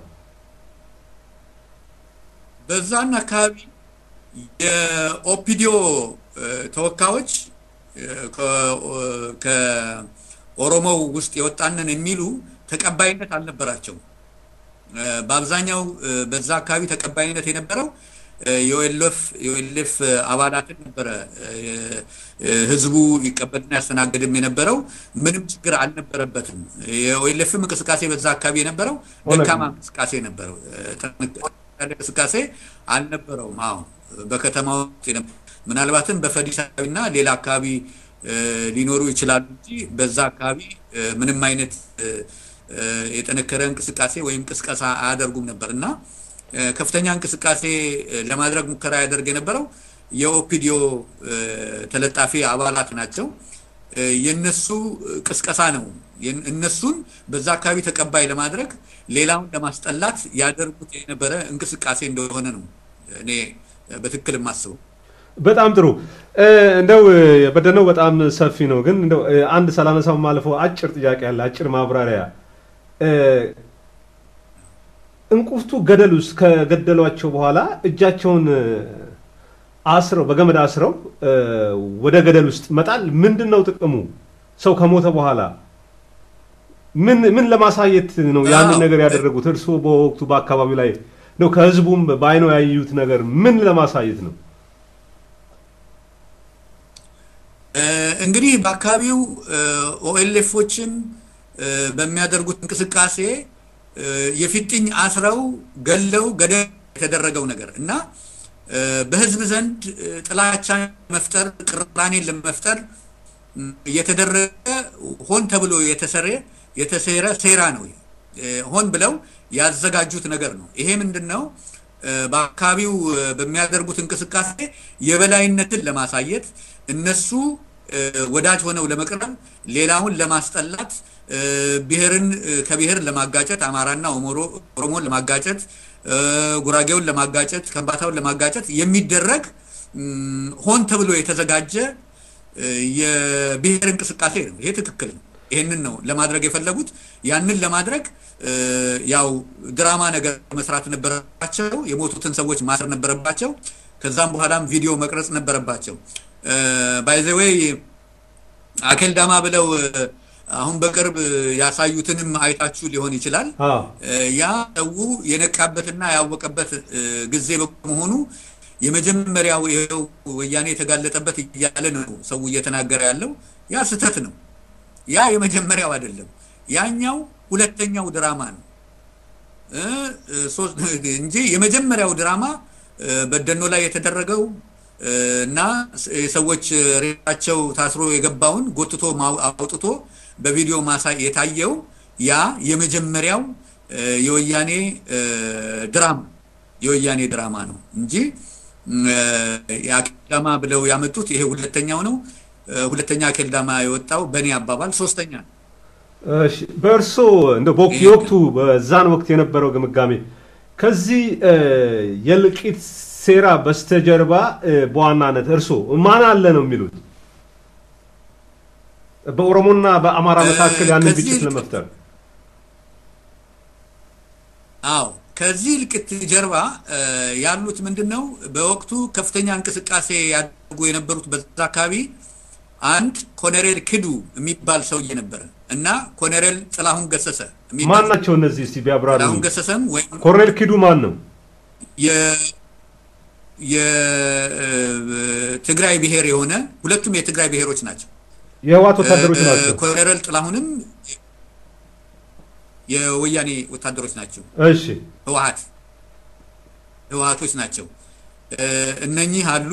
በዛን አካባቢ የኦፒዲዮ ተወካዮች ከኦሮሞው ውስጥ የወጣንን የሚሉ ተቀባይነት አልነበራቸውም። በአብዛኛው በዛ አካባቢ ተቀባይነት የነበረው የኦኤልኤፍ አባላትን ነበረ ህዝቡ ይቀበልና ያስተናግድም የነበረው ምንም ችግር አልነበረበትም። የኦኤልኤፍም እንቅስቃሴ በዛ አካባቢ የነበረው ደካማ እንቅስቃሴ ነበረው፣ እንቅስቃሴ አልነበረውም። አሁን በከተማ ውስጥ ምናልባትም በፈዲሳዊና ሌላ አካባቢ ሊኖሩ ይችላሉ እንጂ በዛ አካባቢ ምንም አይነት የጠነከረ እንቅስቃሴ ወይም ቅስቀሳ አያደርጉም ነበር እና ከፍተኛ እንቅስቃሴ ለማድረግ ሙከራ ያደርግ የነበረው የኦፒዲዮ ተለጣፊ አባላት ናቸው። የነሱ ቅስቀሳ ነው። እነሱን በዛ አካባቢ ተቀባይ ለማድረግ ሌላውን ለማስጠላት ያደርጉት የነበረ እንቅስቃሴ እንደሆነ ነው እኔ በትክክል የማስበው። በጣም ጥሩ። እንደው የበደነው በጣም ሰፊ ነው፣ ግን እንደው አንድ ሳላነሳው ማለፈው አጭር ጥያቄ አለ፣ አጭር ማብራሪያ እንቁፍቱ ገደል ውስጥ ከገደሏቸው በኋላ እጃቸውን አስረው በገመድ አስረው ወደ ገደል ውስጥ መጣል ምንድን ነው ጥቅሙ? ሰው ከሞተ በኋላ ምን ምን ለማሳየት ነው ያንን ነገር ያደረጉት? እርስዎ በወቅቱ በአካባቢው ላይ ነው ከህዝቡም በአይኖ ያዩት ነገር ምን ለማሳየት ነው? እንግዲህ በአካባቢው ኦኤልኤፎችን በሚያደርጉት እንቅስቃሴ የፊጥኝ አስረው ገለው ገደል የተደረገው ነገር እና በህዝብ ዘንድ ጥላቻን መፍጠር ቅራኔን ለመፍጠር የተደረገ ሆን ተብሎ የተሰረ የተሴረ ሴራ ነው። ሆን ብለው ያዘጋጁት ነገር ነው። ይሄ ምንድን ነው? በአካባቢው በሚያደርጉት እንቅስቃሴ የበላይነትን ለማሳየት እነሱ ወዳጅ ሆነው ለመቅረብ ሌላውን ለማስጠላት ብሔርን ከብሔር ለማጋጨት አማራና ኦሮሞን ለማጋጨት ጉራጌውን ለማጋጨት ከምባታውን ለማጋጨት የሚደረግ ሆን ተብሎ የተዘጋጀ የብሔር እንቅስቃሴ ነው። ይሄ ትክክል ነው። ይህንን ነው ለማድረግ የፈለጉት። ያንን ለማድረግ ያው ድራማ ነገር መስራት ነበረባቸው። የሞቱትን ሰዎች ማሰር ነበረባቸው። ከዛም በኋላም ቪዲዮ መቅረጽ ነበረባቸው። ባይዘዌይ አኬልዳማ ብለው አሁን በቅርብ ያሳዩትንም አይታችሁ ሊሆን ይችላል። ያ ሰው የነቃበትና ያወቀበት ጊዜ በመሆኑ የመጀመሪያው ይኸው ወያኔ የተጋለጠበት እያለ ነው ሰው እየተናገረ ያለው። ያ ስህተት ነው። ያ የመጀመሪያው አይደለም። ያኛው ሁለተኛው ድራማ ነው እንጂ የመጀመሪያው ድራማ በደኖ ላይ የተደረገው እና ሰዎች ሬሳቸው ታስሮ የገባውን ጎትቶ አውጥቶ በቪዲዮ ማሳይ የታየው ያ የመጀመሪያው የወያኔ ድራማ የወያኔ ድራማ ነው እንጂ የአኬልዳማ ብለው ያመጡት ይሄ ሁለተኛው ነው። ሁለተኛ አኬልዳማ የወጣው በእኔ አባባል ሶስተኛ ነው። በእርሶ እንደ የወቅቱ በዛን ወቅት የነበረው ግምጋሜ ከዚህ የእልቂት ሴራ በስተጀርባ በዋናነት እርሶ ማን አለ ነው የሚሉት? በኦሮሞና በአማራ መካከል ያንን ግጭት ለመፍጠር አዎ ከዚህ እልቂት ጀርባ ያሉት ምንድን ነው? በወቅቱ ከፍተኛ እንቅስቃሴ ያደርጉ የነበሩት በዛ አካባቢ አንድ ኮሎኔል ክዱ የሚባል ሰውዬ ነበረ እና ኮሎኔል ጥላሁን ገሰሰ ማን ናቸው እነዚህ? እስቲ ቢያብራሩ። ጥላሁን ገሰሰም ወይም ኮሎኔል ክዱ ማን ነው? የትግራይ ብሔር የሆነ ሁለቱም የትግራይ ብሔሮች ናቸው። የህዋት ወታደሮች ናቸው። ኮሎኔል ጥላሁንም የወያኔ ወታደሮች ናቸው። እሺ ህወሀት ህወሀቶች ናቸው። እነኚህ አሉ።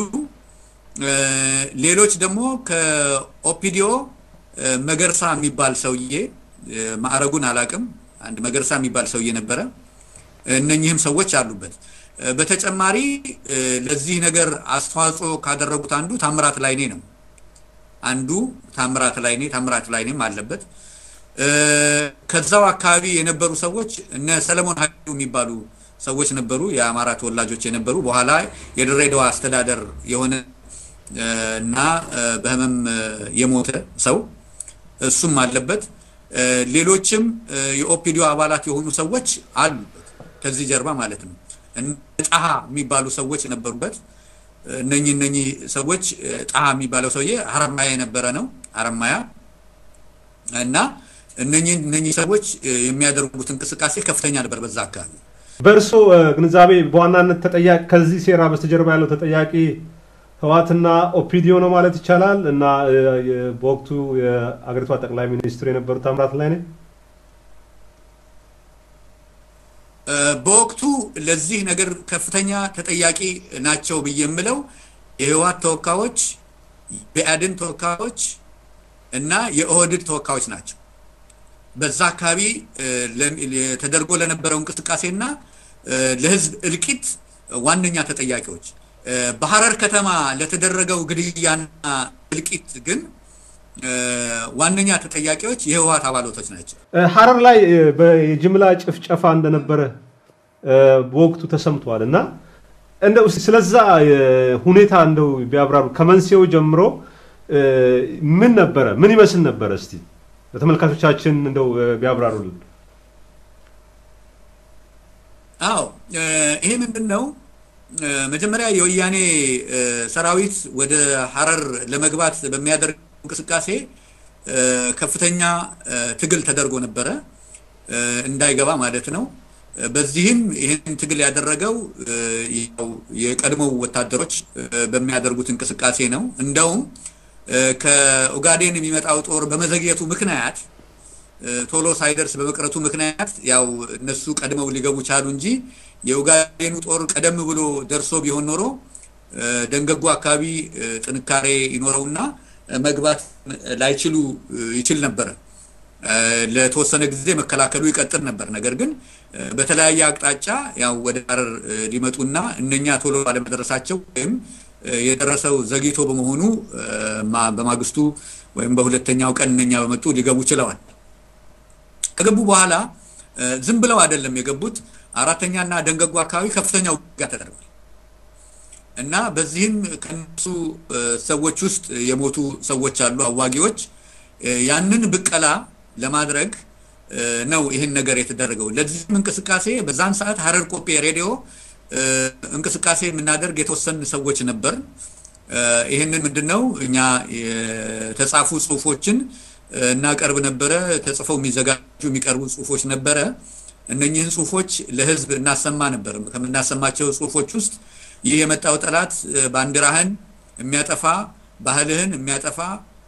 ሌሎች ደግሞ ከኦፒዲዮ መገርሳ የሚባል ሰውዬ ማዕረጉን አላቅም፣ አንድ መገርሳ የሚባል ሰውዬ ነበረ። እነኚህም ሰዎች አሉበት። በተጨማሪ ለዚህ ነገር አስተዋጽኦ ካደረጉት አንዱ ታምራት ላይኔ ነው። አንዱ ታምራት ላይኔ ታምራት ላይኔም አለበት። ከዛው አካባቢ የነበሩ ሰዎች እነ ሰለሞን ሀይሉ የሚባሉ ሰዎች ነበሩ፣ የአማራ ተወላጆች የነበሩ በኋላ የድሬዳዋ አስተዳደር የሆነ እና በህመም የሞተ ሰው እሱም አለበት። ሌሎችም የኦፒዲዮ አባላት የሆኑ ሰዎች አሉበት ከዚህ ጀርባ ማለት ነው። ጣሃ የሚባሉ ሰዎች ነበሩበት። እነኚህ እነኚህ ሰዎች ጣሃ የሚባለው ሰውዬ ሀረማያ የነበረ ነው። ሀረማያ እና እነኚህ እነኚህ ሰዎች የሚያደርጉት እንቅስቃሴ ከፍተኛ ነበር በዛ አካባቢ። በእርሶ ግንዛቤ በዋናነት ተጠያቂ ከዚህ ሴራ በስተጀርባ ያለው ተጠያቂ ህዋትና ኦፒዲዮ ነው ማለት ይቻላል እና በወቅቱ የአገሪቷ ጠቅላይ ሚኒስትር የነበሩት ታምራት ላይኔ በወቅቱ ለዚህ ነገር ከፍተኛ ተጠያቂ ናቸው ብዬ የምለው የህወሓት ተወካዮች፣ የብአዴን ተወካዮች እና የኦህድድ ተወካዮች ናቸው። በዛ አካባቢ ተደርጎ ለነበረው እንቅስቃሴና ለህዝብ እልቂት ዋነኛ ተጠያቂዎች። በሐረር ከተማ ለተደረገው ግድያና እልቂት ግን ዋነኛ ተጠያቂዎች የህወሓት አባላቶች ናቸው። ሐረር ላይ የጅምላ ጭፍጨፋ እንደነበረ በወቅቱ ተሰምቷል እና እንደው ስለዛ ሁኔታ እንደው ቢያብራሩ ከመንስኤው ጀምሮ ምን ነበረ? ምን ይመስል ነበረ? እስቲ ለተመልካቾቻችን እንደው ቢያብራሩልን። አዎ ይሄ ምንድን ነው? መጀመሪያ የወያኔ ሰራዊት ወደ ሐረር ለመግባት በሚያደርግ እንቅስቃሴ ከፍተኛ ትግል ተደርጎ ነበረ፣ እንዳይገባ ማለት ነው። በዚህም ይህን ትግል ያደረገው የቀድሞው ወታደሮች በሚያደርጉት እንቅስቃሴ ነው። እንደውም ከኦጋዴን የሚመጣው ጦር በመዘግየቱ ምክንያት ቶሎ ሳይደርስ በመቅረቱ ምክንያት ያው እነሱ ቀድመው ሊገቡ ቻሉ እንጂ የኡጋዴኑ ጦር ቀደም ብሎ ደርሶ ቢሆን ኖሮ ደንገጎ አካባቢ ጥንካሬ ይኖረውና መግባት ላይችሉ ይችል ነበረ። ለተወሰነ ጊዜ መከላከሉ ይቀጥል ነበር። ነገር ግን በተለያየ አቅጣጫ ያው ወደ ሀረር ሊመጡና እነኛ ቶሎ ባለመድረሳቸው ወይም የደረሰው ዘግይቶ በመሆኑ በማግስቱ ወይም በሁለተኛው ቀን እነኛ በመጡ ሊገቡ ችለዋል። ከገቡ በኋላ ዝም ብለው አይደለም የገቡት። አራተኛና ደንገጎ አካባቢ ከፍተኛ ውጊያ ተደርጓል እና በዚህም ከነሱ ሰዎች ውስጥ የሞቱ ሰዎች አሉ፣ አዋጊዎች። ያንን ብቀላ ለማድረግ ነው ይህን ነገር የተደረገው። ለዚህም እንቅስቃሴ በዛን ሰዓት ሀረር ቆጴ ሬዲዮ እንቅስቃሴ የምናደርግ የተወሰኑ ሰዎች ነበር። ይህንን ምንድን ነው እኛ የተጻፉ ጽሁፎችን እናቀርብ ነበረ። ተጽፈው የሚዘጋጁ የሚቀርቡ ጽሁፎች ነበረ። እነኚህን ጽሁፎች ለህዝብ እናሰማ ነበር። ከምናሰማቸው ጽሁፎች ውስጥ ይህ የመጣው ጠላት ባንዲራህን የሚያጠፋ ባህልህን የሚያጠፋ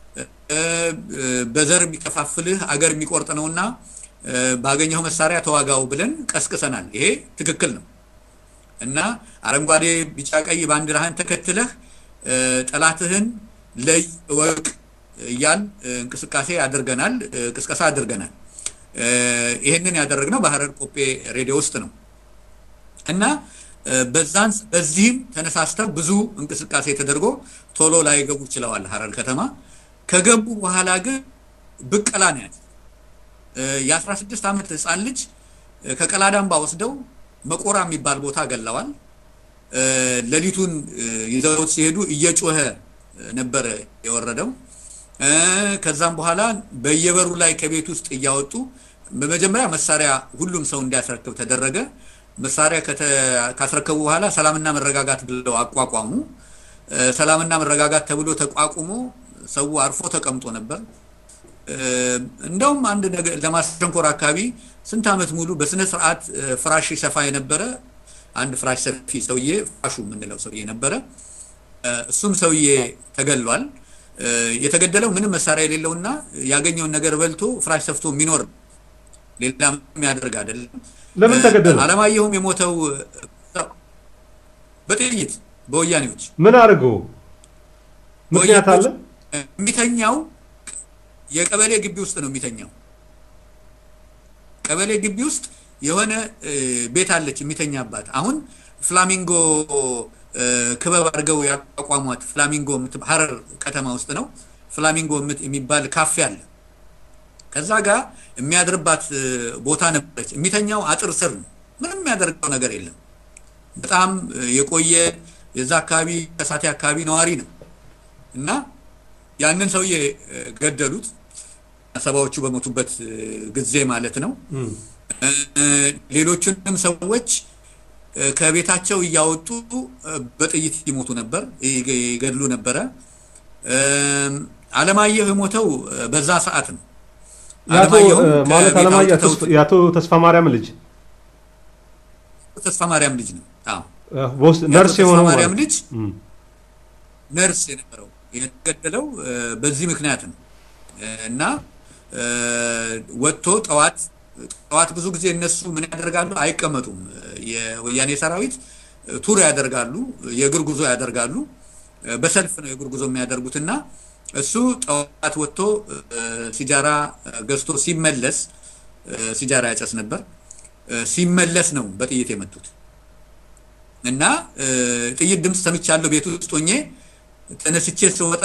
በዘር የሚከፋፍልህ አገር የሚቆርጥ ነውና ባገኘው መሳሪያ ተዋጋው ብለን ቀስቅሰናል። ይሄ ትክክል ነው እና አረንጓዴ፣ ቢጫ፣ ቀይ ባንዲራህን ተከትለህ ጠላትህን ለይ እወቅ እያል እንቅስቃሴ አድርገናል፣ ቅስቀሳ አድርገናል። ይህንን ያደረግነው በሀረር ቆጴ ሬዲዮ ውስጥ ነው እና በዛን በዚህም ተነሳስተው ብዙ እንቅስቃሴ ተደርጎ ቶሎ ላይገቡ ችለዋል ሀረር ከተማ። ከገቡ በኋላ ግን ብቀላ ነው ያለ። የ16 ዓመት ህፃን ልጅ ከቀላዳምባ ወስደው መቆራ የሚባል ቦታ ገለዋል። ሌሊቱን ይዘውት ሲሄዱ እየጮኸ ነበረ የወረደው። ከዛም በኋላ በየበሩ ላይ ከቤት ውስጥ እያወጡ በመጀመሪያ መሳሪያ ሁሉም ሰው እንዲያስረክብ ተደረገ። መሳሪያ ካስረከቡ በኋላ ሰላምና መረጋጋት ብለው አቋቋሙ። ሰላምና መረጋጋት ተብሎ ተቋቁሞ ሰው አርፎ ተቀምጦ ነበር። እንደውም አንድ ነገር ለማሸንኮር አካባቢ ስንት ዓመት ሙሉ በስነ ስርዓት ፍራሽ ሰፋ የነበረ አንድ ፍራሽ ሰፊ ሰውዬ ፍራሹ የምንለው ሰውዬ ነበረ። እሱም ሰውዬ ተገሏል። የተገደለው ምንም መሳሪያ የሌለውና ያገኘውን ነገር በልቶ ፍራሽ ሰፍቶ የሚኖር ሌላ ምንም ያደርግ አይደለም። ለምን ተገደለ? አለማየሁም የሞተው በጥይት በወያኔዎች ምን አድርገው? ምክንያት አለ? የሚተኛው የቀበሌ ግቢ ውስጥ ነው የሚተኛው። ቀበሌ ግቢ ውስጥ የሆነ ቤት አለች የሚተኛባት። አሁን ፍላሚንጎ ክበብ አድርገው ያቋቋሟት ፍላሚንጎ ሀረር ከተማ ውስጥ ነው። ፍላሚንጎ የሚባል ካፌ አለ። ከዛ ጋር የሚያድርባት ቦታ ነበረች። የሚተኛው አጥር ስር ነው። ምንም የሚያደርገው ነገር የለም። በጣም የቆየ የዛ አካባቢ ከሳቴ አካባቢ ነዋሪ ነው እና ያንን ሰውዬ ገደሉት። ሰባዎቹ በሞቱበት ጊዜ ማለት ነው። ሌሎቹንም ሰዎች ከቤታቸው እያወጡ በጥይት ይሞቱ ነበር፣ ይገድሉ ነበረ። አለማየሁ የሞተው በዛ ሰዓት ነው። ማለት አለማየሁ የአቶ ተስፋ ማርያም ልጅ ተስፋ ማርያም ልጅ ነው። ነርስ የሆነው ማርያም ልጅ ነርስ የነበረው የተገደለው በዚህ ምክንያት ነው እና ወጥቶ ጠዋት ጠዋት ብዙ ጊዜ እነሱ ምን ያደርጋሉ? አይቀመጡም። የወያኔ ሰራዊት ቱር ያደርጋሉ፣ የእግር ጉዞ ያደርጋሉ። በሰልፍ ነው የእግር ጉዞ የሚያደርጉት እና እሱ ጠዋት ወጥቶ ሲጃራ ገዝቶ ሲመለስ ሲጃራ ያጨስ ነበር። ሲመለስ ነው በጥይት የመቱት እና ጥይት ድምፅ ሰምቻለሁ ቤት ውስጥ ሆኜ ተነስቼ ስወጣ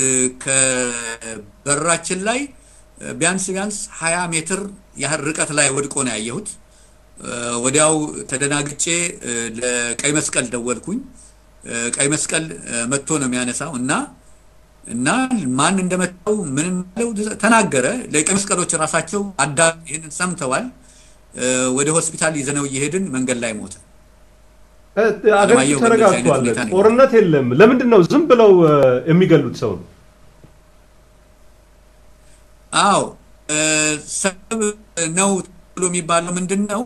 ከበራችን ላይ ቢያንስ ቢያንስ ሀያ ሜትር ያህል ርቀት ላይ ወድቆ ነው ያየሁት። ወዲያው ተደናግጬ ለቀይ መስቀል ደወልኩኝ። ቀይ መስቀል መጥቶ ነው የሚያነሳው እና እና ማን እንደመታው ምንም ተናገረ። ለቀይ መስቀሎች ራሳቸው አዳ ይህንን ሰምተዋል። ወደ ሆስፒታል ይዘነው እየሄድን መንገድ ላይ ሞተ። አገሪቱ ተረጋግቷል፣ ጦርነት የለም። ለምንድን ነው ዝም ብለው የሚገሉት ሰው ነው? አዎ ሰበብ ነው ብሎ የሚባለው ምንድን ነው?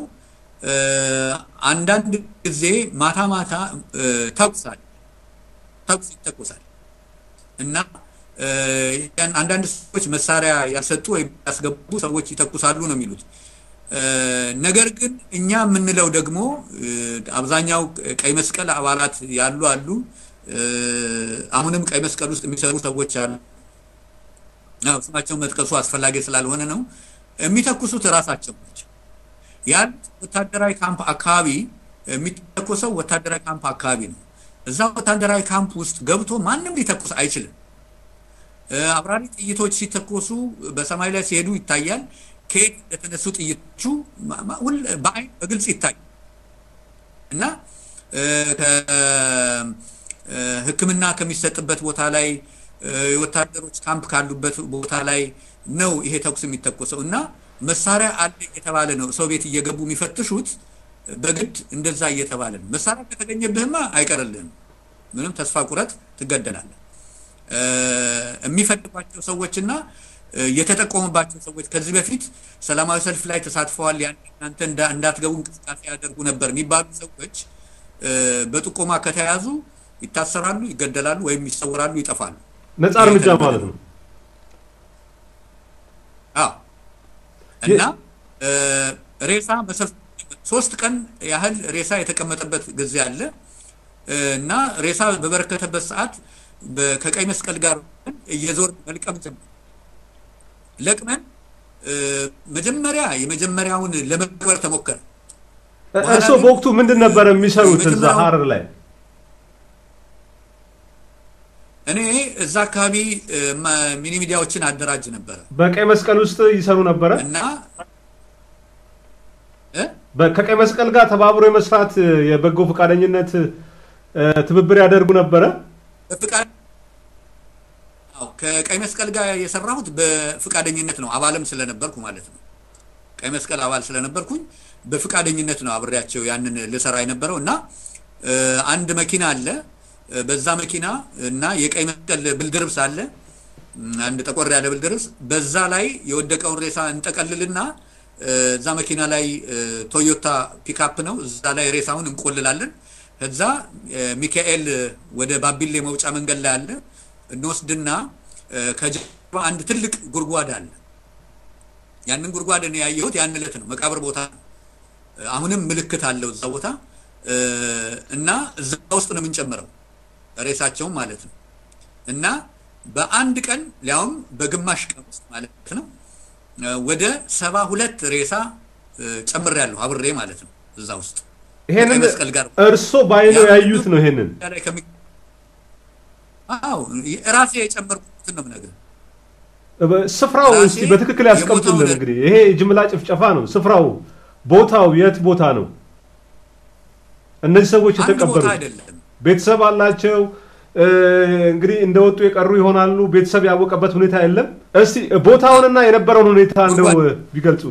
አንዳንድ ጊዜ ማታ ማታ ተኩሳል ተኩስ ይተኮሳል እና አንዳንድ ሰዎች መሳሪያ ያልሰጡ ወይም ያስገቡ ሰዎች ይተኩሳሉ ነው የሚሉት። ነገር ግን እኛ የምንለው ደግሞ አብዛኛው ቀይ መስቀል አባላት ያሉ አሉ። አሁንም ቀይ መስቀል ውስጥ የሚሰሩ ሰዎች አሉ። ስማቸውን መጥቀሱ አስፈላጊ ስላልሆነ ነው። የሚተኩሱት እራሳቸው ናቸው። ያሉት ወታደራዊ ካምፕ አካባቢ የሚተኮሰው ወታደራዊ ካምፕ አካባቢ ነው። እዛ ወታደራዊ ካምፕ ውስጥ ገብቶ ማንም ሊተኩስ አይችልም። አብራሪ ጥይቶች ሲተኮሱ በሰማይ ላይ ሲሄዱ ይታያል። ከየት እንደተነሱ ጥይቶቹ በአይን በግልጽ ይታያል እና ሕክምና ከሚሰጥበት ቦታ ላይ የወታደሮች ካምፕ ካሉበት ቦታ ላይ ነው ይሄ ተኩስ የሚተኮሰው እና መሳሪያ አለ እየተባለ ነው ሰው ቤት እየገቡ የሚፈትሹት በግድ እንደዛ እየተባለ ነው። መሳሪያ ከተገኘብህማ አይቀርልህም። ምንም ተስፋ ቁረጥ፣ ትገደላለህ። የሚፈልጓቸው ሰዎችና የተጠቆሙባቸው ሰዎች ከዚህ በፊት ሰላማዊ ሰልፍ ላይ ተሳትፈዋል፣ እናንተ እንዳትገቡ እንቅስቃሴ ያደርጉ ነበር የሚባሉ ሰዎች በጥቆማ ከተያዙ ይታሰራሉ፣ ይገደላሉ፣ ወይም ይሰወራሉ፣ ይጠፋሉ። ነፃ እርምጃ ማለት ነው። አዎ እና ሬሳ ሶስት ቀን ያህል ሬሳ የተቀመጠበት ጊዜ አለ እና ሬሳ በበረከተበት ሰዓት ከቀይ መስቀል ጋር እየዞር መልቀም ጀመር። ለቅመን መጀመሪያ የመጀመሪያውን ለመቅበር ተሞከረ። እርስዎ በወቅቱ ምንድን ነበር የሚሰሩት እዛ ሀረር ላይ? እኔ እዛ አካባቢ ሚኒ ሚዲያዎችን አደራጅ ነበረ። በቀይ መስቀል ውስጥ ይሰሩ ነበረ እና ከቀይ መስቀል ጋር ተባብሮ የመስራት የበጎ ፈቃደኝነት ትብብር ያደርጉ ነበረ። ከቀይ መስቀል ጋር የሰራሁት በፍቃደኝነት ነው፣ አባልም ስለነበርኩ ማለት ነው። ቀይ መስቀል አባል ስለነበርኩኝ በፍቃደኝነት ነው አብሬያቸው ያንን ልሰራ የነበረው እና አንድ መኪና አለ። በዛ መኪና እና የቀይ መስቀል ብልድርብስ አለ፣ አንድ ጠቆር ያለ ብልድርብስ። በዛ ላይ የወደቀውን ሬሳ እንጠቀልልና እዛ መኪና ላይ ቶዮታ ፒካፕ ነው። እዛ ላይ ሬሳውን እንቆልላለን። ከዛ ሚካኤል ወደ ባቢሌ መውጫ መንገድ ላይ አለ እንወስድና ከጀርባ አንድ ትልቅ ጉድጓድ አለ። ያንን ጉድጓድ እኔ ያየሁት ያን ዕለት ነው። መቃብር ቦታ ነው። አሁንም ምልክት አለው እዛ ቦታ እና እዛ ውስጥ ነው የምንጨምረው ሬሳቸውን ማለት ነው። እና በአንድ ቀን ሊያውም በግማሽ ቀን ውስጥ ማለት ነው ወደ ሰባ ሁለት ሬሳ ጨምሬያለሁ አብሬ ማለት ነው እዛ ውስጥ ይሄንን መስቀል ጋር እርሶ በአይኖ ያዩት ነው ይሄንን አዎ ራሴ የጨመርኩትን ነው የምነግርህ። ስፍራው እስቲ በትክክል ያስቀምጡልን። እንግዲህ ይሄ ጅምላ ጭፍጨፋ ነው። ስፍራው ቦታው የት ቦታ ነው? እነዚህ ሰዎች የተቀበሩት አይደለም። ቤተሰብ አላቸው። እንግዲህ እንደወጡ የቀሩ ይሆናሉ። ቤተሰብ ያወቀበት ሁኔታ የለም። እስቲ ቦታውንና የነበረውን ሁኔታ እንደው ቢገልጹ።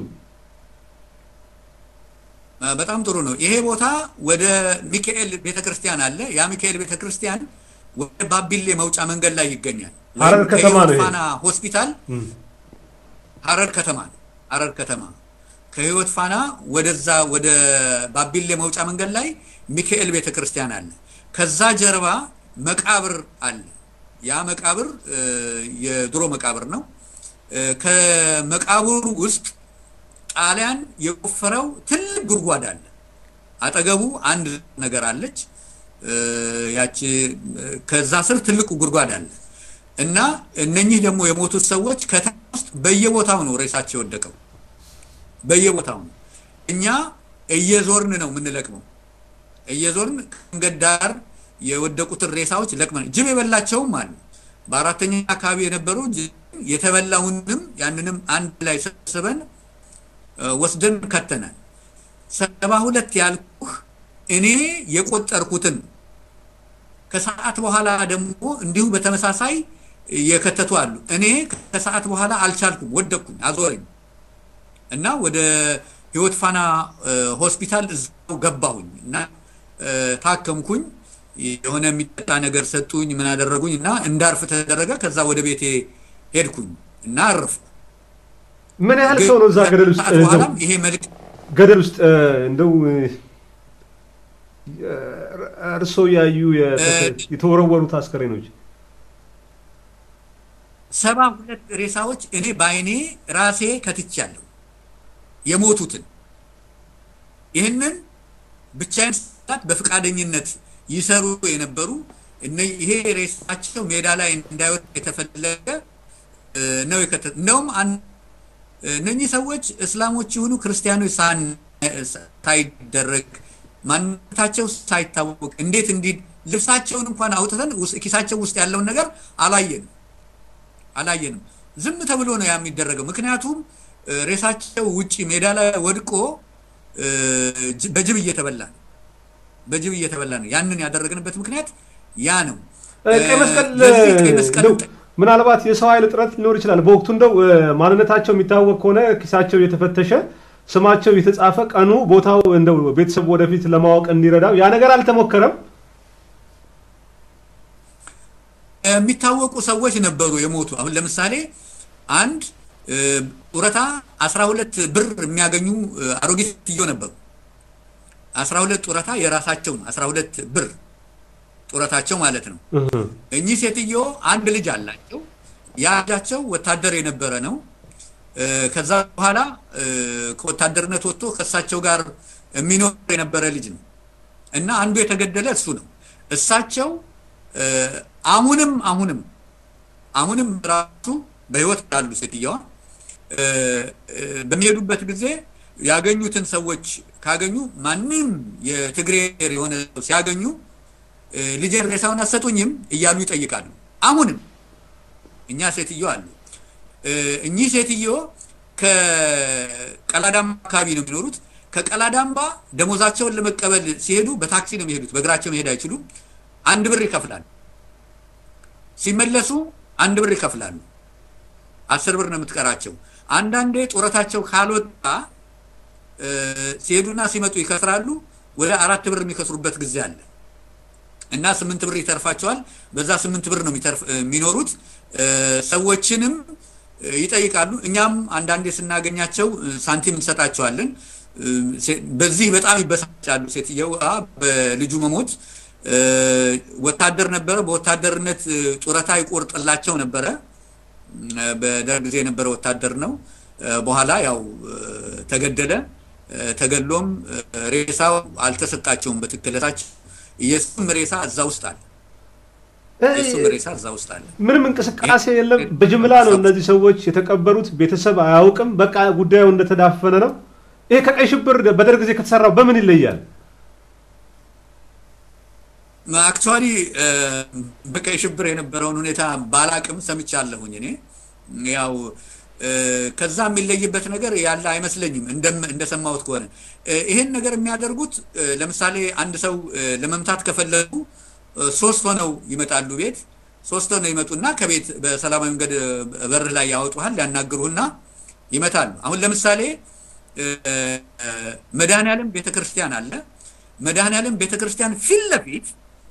በጣም ጥሩ ነው። ይሄ ቦታ ወደ ሚካኤል ቤተክርስቲያን አለ። ያ ሚካኤል ቤተክርስቲያን ወደ ባቢሌ መውጫ መንገድ ላይ ይገኛል። ሀረር ከተማ ነው። ፋና ሆስፒታል ሀረር ከተማ ነው። ሀረር ከተማ ከህይወት ፋና ወደዛ ወደ ባቢሌ መውጫ መንገድ ላይ ሚካኤል ቤተክርስቲያን አለ። ከዛ ጀርባ መቃብር አለ። ያ መቃብር የድሮ መቃብር ነው። ከመቃብሩ ውስጥ ጣሊያን የቆፈረው ትልቅ ጉድጓድ አለ። አጠገቡ አንድ ነገር አለች። ያቺ ከዛ ስር ትልቁ ጉድጓድ አለ እና እነኚህ ደግሞ የሞቱት ሰዎች ከታች ውስጥ በየቦታው ነው ሬሳቸው የወደቀው፣ በየቦታው ነው። እኛ እየዞርን ነው የምንለቅመው። እየዞርን ከመንገድ ዳር የወደቁትን ሬሳዎች ለቅመን ጅብ የበላቸውም አሉ። በአራተኛ አካባቢ የነበሩ የተበላውንም ያንንም አንድ ላይ ሰብስበን ወስደን ከተናል። ሰባ ሁለት ያልኩህ እኔ የቆጠርኩትን ከሰዓት በኋላ ደግሞ እንዲሁ በተመሳሳይ የከተቱ አሉ። እኔ ከሰዓት በኋላ አልቻልኩም፣ ወደቅኩኝ፣ አዞረኝ እና ወደ ህይወት ፋና ሆስፒታል እዛው ገባሁኝ እና ታከምኩኝ። የሆነ የሚጠጣ ነገር ሰጡኝ፣ ምን አደረጉኝ እና እንዳርፍ ተደረገ። ከዛ ወደ ቤቴ ሄድኩኝ እና አረፍኩ። ምን ያህል ሰው ነው እዛ ገደል ውስጥ በኋላም ይሄ መልክ ገደል ውስጥ እንደው እርሶ ያዩ የተወረወሩት አስከሬኖች ሰባ ሁለት ሬሳዎች እኔ በአይኔ ራሴ ከትቻለሁ። የሞቱትን ይህንን ብቻዬን ሰዓት በፈቃደኝነት ይሰሩ የነበሩ ይሄ ሬሳቸው ሜዳ ላይ እንዳይወጣ የተፈለገ ነው የከተ እንደውም እነኚህ ሰዎች እስላሞች ይሁኑ ክርስቲያኖች ሳይደረግ ማንነታቸው ሳይታወቅ እንዴት እንዲህ ልብሳቸውን እንኳን አውጥተን ኪሳቸው ውስጥ ያለውን ነገር አላየንም አላየንም። ዝም ተብሎ ነው ያ የሚደረገው። ምክንያቱም ሬሳቸው ውጪ ሜዳ ላይ ወድቆ በጅብ እየተበላ ነው በጅብ እየተበላ ነው። ያንን ያደረግንበት ምክንያት ያ ነው። ቀይ መስቀል ምናልባት የሰው ኃይል እጥረት ሊኖር ይችላል። በወቅቱ እንደው ማንነታቸው የሚታወቅ ከሆነ ኪሳቸው እየተፈተሸ ስማቸው የተጻፈ ቀኑ፣ ቦታው እንደው ቤተሰብ ወደፊት ለማወቅ እንዲረዳው ያ ነገር አልተሞከረም። የሚታወቁ ሰዎች ነበሩ የሞቱ። አሁን ለምሳሌ አንድ ጡረታ 12 ብር የሚያገኙ አሮጊት ሴትዮ ነበሩ። 12 ጡረታ የራሳቸው ነው። 12 ብር ጡረታቸው ማለት ነው። እኚህ ሴትዮ አንድ ልጅ አላቸው። ያ ልጃቸው ወታደር የነበረ ነው። ከዛ በኋላ ከወታደርነት ወጥቶ ከእሳቸው ጋር የሚኖር የነበረ ልጅ ነው እና አንዱ የተገደለ እሱ ነው። እሳቸው አሁንም አሁንም አሁንም ራሱ በህይወት ያሉ ሴትየዋ በሚሄዱበት ጊዜ ያገኙትን ሰዎች ካገኙ ማንም የትግሬ የሆነ ሰው ሲያገኙ ልጄን ሬሳውን አሰጡኝም እያሉ ይጠይቃሉ። አሁንም እኛ ሴትዮ አሉ። እኚህ ሴትዮ ከቀላዳምባ አካባቢ ነው የሚኖሩት። ከቀላዳምባ ደሞዛቸውን ለመቀበል ሲሄዱ በታክሲ ነው የሚሄዱት። በእግራቸው መሄድ አይችሉም። አንድ ብር ይከፍላሉ። ሲመለሱ አንድ ብር ይከፍላሉ። አስር ብር ነው የምትቀራቸው። አንዳንዴ ጡረታቸው ካልወጣ ሲሄዱና ሲመጡ ይከስራሉ። ወደ አራት ብር የሚከስሩበት ጊዜ አለ እና ስምንት ብር ይተርፋቸዋል። በዛ ስምንት ብር ነው የሚኖሩት። ሰዎችንም ይጠይቃሉ። እኛም አንዳንዴ ስናገኛቸው ሳንቲም እንሰጣቸዋለን። በዚህ በጣም ይበሳጫሉ። ሴትየው በልጁ መሞት ወታደር ነበረ። በወታደርነት ጡረታ ይቆርጥላቸው ነበረ። በደርግ ጊዜ የነበረ ወታደር ነው። በኋላ ያው ተገደለ። ተገድሎም ሬሳው አልተሰጣቸውም በትክክለታቸው። የእሱም ሬሳ እዛ ውስጥ አለ። የእሱም ሬሳ እዛ ውስጥ አለ። ምንም እንቅስቃሴ የለም። በጅምላ ነው እነዚህ ሰዎች የተቀበሩት። ቤተሰብ አያውቅም። በቃ ጉዳዩ እንደተዳፈነ ነው። ይሄ ከቀይ ሽብር በደርግ ጊዜ ከተሰራው በምን ይለያል? አክቹዋሊ በቀይ ሽብር የነበረውን ሁኔታ ባላቅም ሰምቻለሁኝ። እኔ ያው ከዛ የሚለይበት ነገር ያለ አይመስለኝም እንደሰማሁት ከሆነ ይሄን ነገር የሚያደርጉት ለምሳሌ አንድ ሰው ለመምታት ከፈለጉ ሶስት ሆነው ይመጣሉ ቤት ሶስት ሆነው ይመጡና ከቤት በሰላማዊ መንገድ በር ላይ ያወጡሃል ያናግሩህና ይመታሉ አሁን ለምሳሌ መድኃኔዓለም ቤተክርስቲያን አለ መድኃኔዓለም ቤተክርስቲያን ፊት ለፊት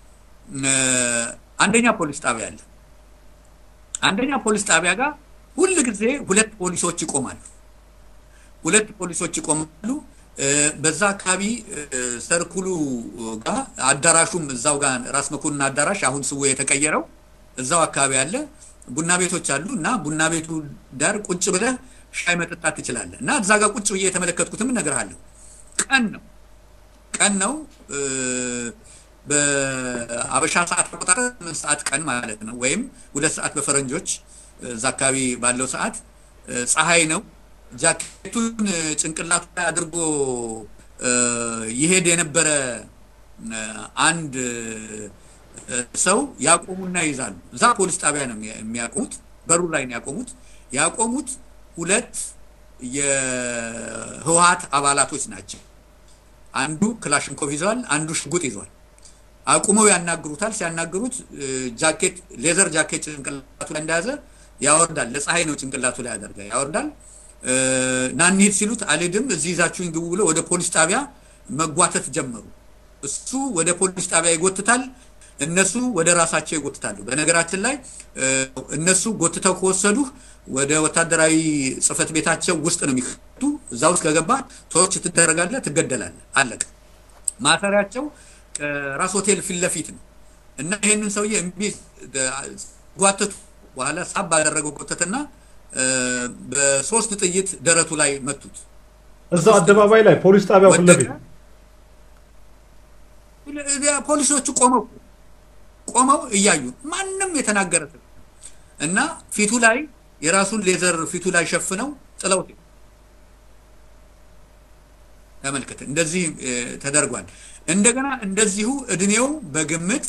አንደኛ ፖሊስ ጣቢያ አለ አንደኛ ፖሊስ ጣቢያ ጋር ሁል ጊዜ ሁለት ፖሊሶች ይቆማሉ ሁለት ፖሊሶች ይቆማሉ በዛ አካባቢ ሰርኩሉ ጋር አዳራሹም እዛው ጋር ራስ መኮንን አዳራሽ አሁን ስሙ የተቀየረው እዛው አካባቢ አለ ቡና ቤቶች አሉ እና ቡና ቤቱ ዳር ቁጭ ብለህ ሻይ መጠጣት ትችላለህ እና እዛ ጋር ቁጭ ብዬ የተመለከትኩትም እነግርሃለሁ ቀን ነው ቀን ነው በአበሻ ሰዓት አቆጣጠር ምን ሰዓት ቀን ማለት ነው ወይም ሁለት ሰዓት በፈረንጆች እዛ አካባቢ ባለው ሰዓት ፀሐይ ነው ጃኬቱን ጭንቅላቱ ላይ አድርጎ ይሄድ የነበረ አንድ ሰው ያቆሙና ይይዛሉ። እዛ ፖሊስ ጣቢያ ነው የሚያቆሙት፣ በሩ ላይ ነው ያቆሙት። ያቆሙት ሁለት የህወሀት አባላቶች ናቸው። አንዱ ክላሽንኮቭ ይዘዋል፣ አንዱ ሽጉጥ ይዘዋል። አቁመው ያናግሩታል። ሲያናግሩት ጃኬት ሌዘር ጃኬት ጭንቅላቱ ላይ እንደያዘ ያወርዳል። ለፀሐይ ነው ጭንቅላቱ ላይ ያደርጋ ያወርዳል። ናንሂድ ሲሉት አልሄድም፣ እዚህ ይዛችሁኝ ግቡ ብሎ ወደ ፖሊስ ጣቢያ መጓተት ጀመሩ። እሱ ወደ ፖሊስ ጣቢያ ይጎትታል፣ እነሱ ወደ ራሳቸው ይጎትታሉ። በነገራችን ላይ እነሱ ጎትተው ከወሰዱ ወደ ወታደራዊ ጽህፈት ቤታቸው ውስጥ ነው የሚከቱ። እዛ ውስጥ ከገባ ቶርች ትደረጋለህ፣ ትገደላለህ። አለቀ። ማሰሪያቸው ራስ ሆቴል ፊት ለፊት ነው እና ይህንን ሰውዬ እምቢ ጓተቱ። በኋላ ሳብ ባደረገው ጎተትና በሶስት ጥይት ደረቱ ላይ መቱት። እዛው አደባባይ ላይ ፖሊስ ጣቢያው ፊት ለፊት ፖሊሶቹ ቆመው ቆመው እያዩ ማንም የተናገረ እና ፊቱ ላይ የራሱን ሌዘር ፊቱ ላይ ሸፍነው ጥለው ተመልከት። እንደዚህ ተደርጓል። እንደገና እንደዚሁ እድሜው በግምት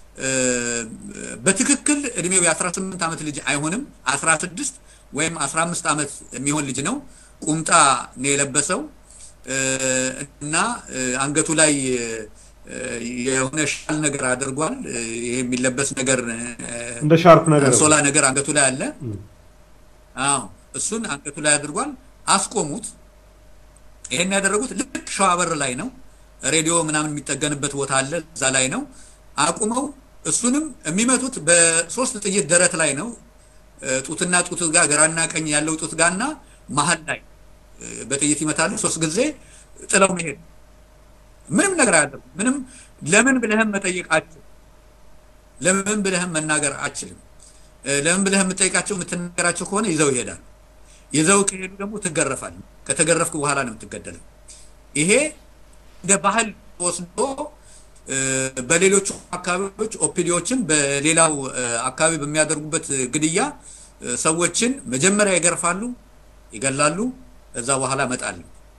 በትክክል እድሜው የ18 ዓመት ልጅ አይሆንም፣ 16 ወይም 15 ዓመት የሚሆን ልጅ ነው። ቁምጣ ነው የለበሰው እና አንገቱ ላይ የሆነ ሻል ነገር አድርጓል። ይሄ የሚለበስ ነገር እንደ ሻርፕ ነገር ሶላ ነገር አንገቱ ላይ አለ። አዎ እሱን አንገቱ ላይ አድርጓል። አስቆሙት። ይሄን ያደረጉት ልክ ሸዋበር ላይ ነው። ሬዲዮ ምናምን የሚጠገንበት ቦታ አለ፣ እዛ ላይ ነው። አቁመው እሱንም የሚመቱት በሶስት ጥይት ደረት ላይ ነው። ጡትና ጡት ጋር ግራና ቀኝ ያለው ጡት ጋርና መሀል ላይ በጥይት ይመታሉ። ሶስት ጊዜ ጥለው መሄድ ምንም ነገር አያደርጉም። ምንም ለምን ብለህም መጠየቅ አችልም። ለምን ብለህም መናገር አችልም። ለምን ብለህ የምጠይቃቸው የምትናገራቸው ከሆነ ይዘው ይሄዳሉ። ይዘው ከሄዱ ደግሞ ትገረፋል። ከተገረፍክ በኋላ ነው የምትገደለው። ይሄ እንደ ባህል ወስዶ በሌሎቹ አካባቢዎች ኦፒዲዎችን በሌላው አካባቢ በሚያደርጉበት ግድያ ሰዎችን መጀመሪያ ይገርፋሉ፣ ይገላሉ፣ ከዛ በኋላ መጣል።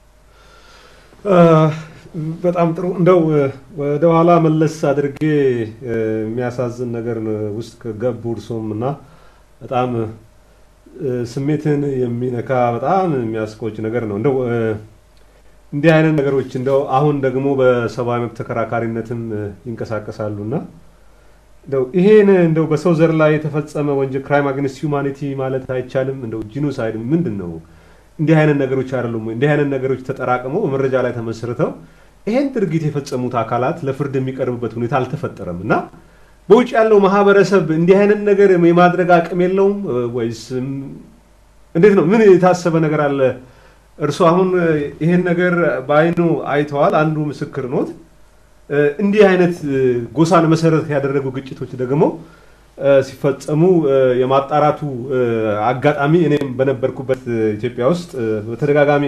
በጣም ጥሩ። እንደው ወደ ኋላ መለስ አድርጌ የሚያሳዝን ነገር ውስጥ ከገቡ እርሶም እና በጣም ስሜትን የሚነካ በጣም የሚያስቆጭ ነገር ነው። እንደው እንዲህ አይነት ነገሮች እንደው አሁን ደግሞ በሰብአዊ መብት ተከራካሪነትም ይንቀሳቀሳሉ እና እንደው ይሄን እንደው በሰው ዘር ላይ የተፈጸመ ወንጀል ክራይም አግኒስት ሁማኒቲ ማለት አይቻልም? እንደው ጂኖሳይድ ምንድን ነው? እንዲህ አይነት ነገሮች አይደሉም ወይ? እንዲህ አይነት ነገሮች ተጠራቅመው በመረጃ ላይ ተመስርተው ይሄን ድርጊት የፈጸሙት አካላት ለፍርድ የሚቀርቡበት ሁኔታ አልተፈጠረም እና በውጭ ያለው ማህበረሰብ እንዲህ አይነት ነገር የማድረግ አቅም የለውም ወይስ እንዴት ነው? ምን የታሰበ ነገር አለ? እርሱ አሁን ይሄን ነገር በአይኑ አይተዋል፣ አንዱ ምስክር ኖት። እንዲህ አይነት ጎሳን መሰረት ያደረጉ ግጭቶች ደግሞ ሲፈጸሙ የማጣራቱ አጋጣሚ እኔም በነበርኩበት ኢትዮጵያ ውስጥ በተደጋጋሚ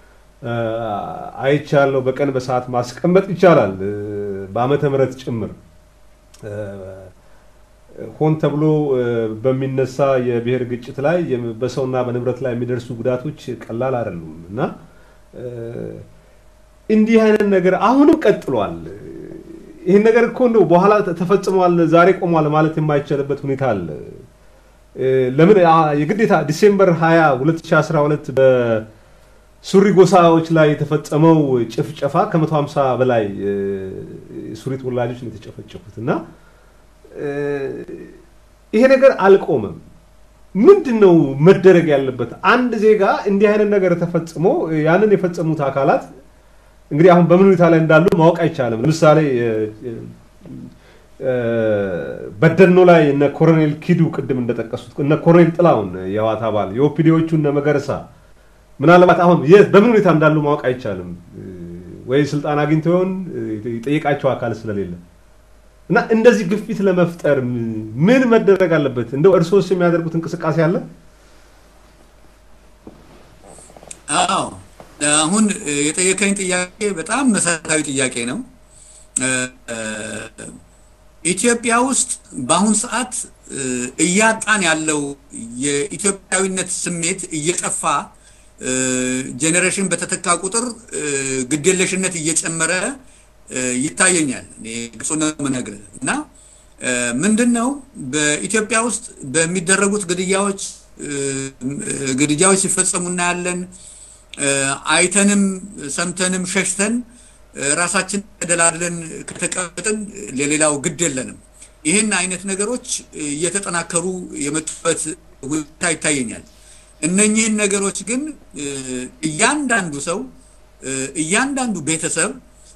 አይቻለሁ። በቀን በሰዓት ማስቀመጥ ይቻላል፣ በዓመተ ምሕረት ጭምር ሆን ተብሎ በሚነሳ የብሔር ግጭት ላይ በሰውና በንብረት ላይ የሚደርሱ ጉዳቶች ቀላል አይደሉም እና እንዲህ አይነት ነገር አሁንም ቀጥሏል። ይህን ነገር እኮ እንደው በኋላ ተፈጽሟል፣ ዛሬ ቆሟል ማለት የማይቻልበት ሁኔታ አለ። ለምን የግዴታ ዲሴምበር 20 2012 በሱሪ ጎሳዎች ላይ የተፈጸመው ጭፍጨፋ ከ150 በላይ ሱሪ ተወላጆች ነው የተጨፈጨፉት እና ይሄ ነገር አልቆመም። ምንድን ነው መደረግ ያለበት? አንድ ዜጋ እንዲህ አይነት ነገር ተፈጽሞ ያንን የፈጸሙት አካላት እንግዲህ አሁን በምን ሁኔታ ላይ እንዳሉ ማወቅ አይቻልም። ለምሳሌ በደኖ ላይ እነ ኮሎኔል ኪዱ ቅድም እንደጠቀሱት እነ ኮሎኔል ጥላውን የህወሓት አባል የኦፒዲዎቹ እነ መገረሳ ምናልባት አሁን በምን ሁኔታ እንዳሉ ማወቅ አይቻልም። ወይ ስልጣን አግኝቶ ይሆን የጠየቃቸው አካል ስለሌለ እና እንደዚህ ግፊት ለመፍጠር ምን መደረግ አለበት? እንደው እርሶስ የሚያደርጉት እንቅስቃሴ አለ? አዎ አሁን የጠየቀኝ ጥያቄ በጣም መሰረታዊ ጥያቄ ነው። ኢትዮጵያ ውስጥ በአሁን ሰዓት እያጣን ያለው የኢትዮጵያዊነት ስሜት እየጠፋ ጄኔሬሽን በተተካ ቁጥር ግዴለሽነት እየጨመረ ይታየኛል። ግጹን ነው የምነግርህ እና ምንድን ነው በኢትዮጵያ ውስጥ በሚደረጉት ግድያዎች ግድያዎች ሲፈጸሙ እናያለን። አይተንም ሰምተንም ሸሽተን ራሳችን ተደላድለን ከተቀመጥን ለሌላው ግድ የለንም። ይህን አይነት ነገሮች እየተጠናከሩ የመጡበት ሁኔታ ይታየኛል። እነኚህን ነገሮች ግን እያንዳንዱ ሰው እያንዳንዱ ቤተሰብ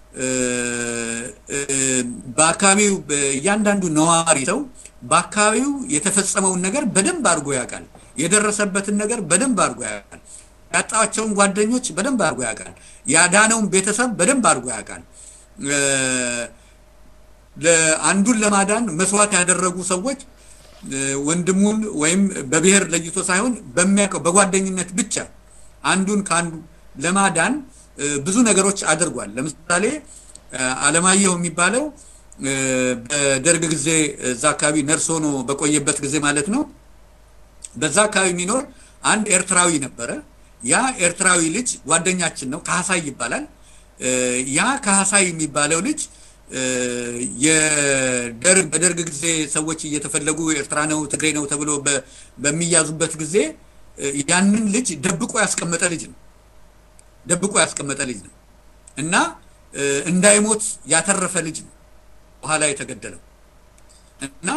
በአካባቢው እያንዳንዱ ነዋሪ ሰው በአካባቢው የተፈጸመውን ነገር በደንብ አድርጎ ያውቃል። የደረሰበትን ነገር በደንብ አድርጎ ያውቃል። ያጣቸውን ጓደኞች በደንብ አድርጎ ያውቃል። ያዳነውን ቤተሰብ በደንብ አድርጎ ያውቃል። አንዱን ለማዳን መስዋዕት ያደረጉ ሰዎች ወንድሙን ወይም በብሔር ለይቶ ሳይሆን በሚያውቀው በጓደኝነት ብቻ አንዱን ከአንዱ ለማዳን ብዙ ነገሮች አድርጓል። ለምሳሌ አለማየሁ የሚባለው በደርግ ጊዜ እዛ አካባቢ ነርስ ሆኖ በቆየበት ጊዜ ማለት ነው። በዛ አካባቢ የሚኖር አንድ ኤርትራዊ ነበረ። ያ ኤርትራዊ ልጅ ጓደኛችን ነው፣ ካህሳይ ይባላል። ያ ካህሳይ የሚባለው ልጅ የደርግ በደርግ ጊዜ ሰዎች እየተፈለጉ ኤርትራ ነው ትግሬ ነው ተብሎ በሚያዙበት ጊዜ ያንን ልጅ ደብቆ ያስቀመጠ ልጅ ነው። ደብቆ ያስቀመጠ ልጅ ነው እና እንዳይሞት ያተረፈ ልጅ ነው በኋላ የተገደለው እና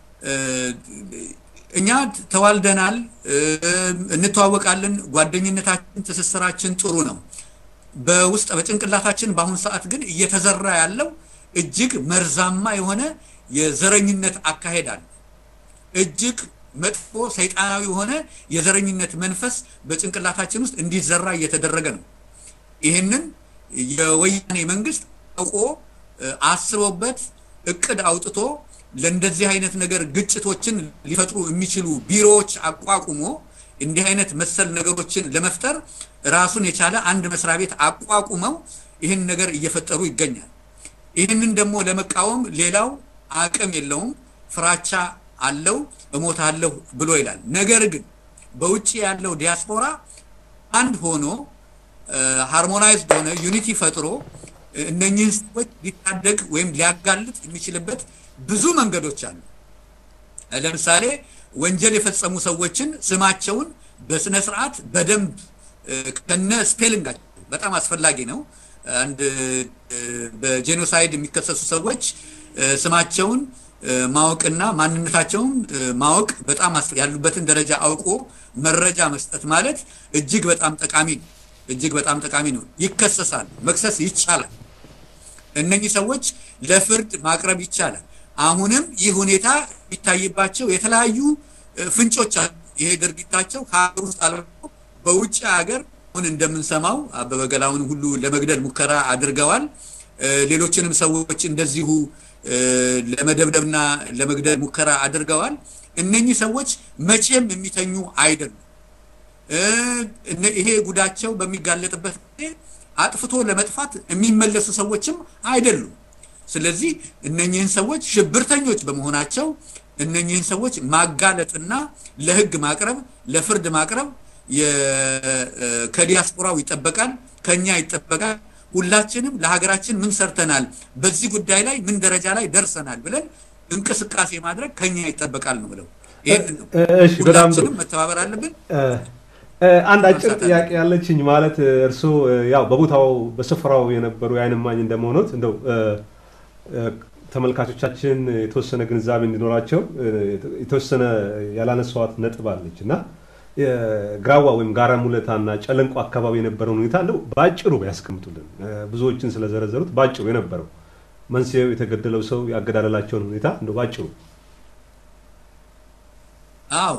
እኛ ተዋልደናል፣ እንተዋወቃለን። ጓደኝነታችን፣ ትስስራችን ጥሩ ነው። በውስጥ በጭንቅላታችን በአሁን ሰዓት ግን እየተዘራ ያለው እጅግ መርዛማ የሆነ የዘረኝነት አካሄድ አለ። እጅግ መጥፎ ሰይጣናዊ የሆነ የዘረኝነት መንፈስ በጭንቅላታችን ውስጥ እንዲዘራ እየተደረገ ነው። ይህንን የወያኔ መንግስት አውቆ አስቦበት እቅድ አውጥቶ ለእንደዚህ አይነት ነገር ግጭቶችን ሊፈጥሩ የሚችሉ ቢሮዎች አቋቁሞ እንዲህ አይነት መሰል ነገሮችን ለመፍጠር ራሱን የቻለ አንድ መስሪያ ቤት አቋቁመው ይህን ነገር እየፈጠሩ ይገኛል። ይህንን ደግሞ ለመቃወም ሌላው አቅም የለውም፣ ፍራቻ አለው፣ እሞታለሁ ብሎ ይላል። ነገር ግን በውጭ ያለው ዲያስፖራ አንድ ሆኖ ሃርሞናይዝድ ሆነ ዩኒቲ ፈጥሮ እነኚህን ሰዎች ሊታደግ ወይም ሊያጋልጥ የሚችልበት ብዙ መንገዶች አሉ። ለምሳሌ ወንጀል የፈጸሙ ሰዎችን ስማቸውን በስነ ስርዓት በደንብ ከነ ስፔሊንጋቸው በጣም አስፈላጊ ነው። አንድ በጄኖሳይድ የሚከሰሱ ሰዎች ስማቸውን ማወቅና ማንነታቸውን ማወቅ በጣም ያሉበትን ደረጃ አውቆ መረጃ መስጠት ማለት እጅግ በጣም ጠቃሚ ነው። እጅግ በጣም ጠቃሚ ነው። ይከሰሳል፣ መክሰስ ይቻላል። እነኚህ ሰዎች ለፍርድ ማቅረብ ይቻላል። አሁንም ይህ ሁኔታ የሚታይባቸው የተለያዩ ፍንጮች አሉ። ይሄ ድርጊታቸው ከሀገር ውስጥ አልፎ በውጭ ሀገር አሁን እንደምንሰማው አበበ ገላውን ሁሉ ለመግደል ሙከራ አድርገዋል። ሌሎችንም ሰዎች እንደዚሁ ለመደብደብና ለመግደል ሙከራ አድርገዋል። እነኚህ ሰዎች መቼም የሚተኙ አይደሉም። ይሄ ጉዳቸው በሚጋለጥበት ጊዜ አጥፍቶ ለመጥፋት የሚመለሱ ሰዎችም አይደሉም። ስለዚህ እነኚህን ሰዎች ሽብርተኞች በመሆናቸው እነኚህን ሰዎች ማጋለጥና ለሕግ ማቅረብ ለፍርድ ማቅረብ ከዲያስፖራው ይጠበቃል፣ ከኛ ይጠበቃል። ሁላችንም ለሀገራችን ምን ሰርተናል፣ በዚህ ጉዳይ ላይ ምን ደረጃ ላይ ደርሰናል ብለን እንቅስቃሴ ማድረግ ከኛ ይጠበቃል ነው ብለው ይህንን ነው። ሁላችንም መተባበር አለብን። አንድ አጭር ጥያቄ ያለችኝ ማለት እርስዎ ያው በቦታው በስፍራው የነበሩ የዓይን እማኝ እንደመሆኑት እንደው ተመልካቾቻችን የተወሰነ ግንዛቤ እንዲኖራቸው የተወሰነ ያላነሳዋት ነጥብ አለች እና ግራዋ ወይም ጋራ ሙለታ እና ጨለንቆ አካባቢ የነበረውን ሁኔታ እንደው በአጭሩ ያስቀምጡልን። ብዙዎችን ስለዘረዘሩት በአጭሩ የነበረው መንስኤው፣ የተገደለው ሰው፣ ያገዳደላቸውን ሁኔታ እንደው በአጭሩ አዎ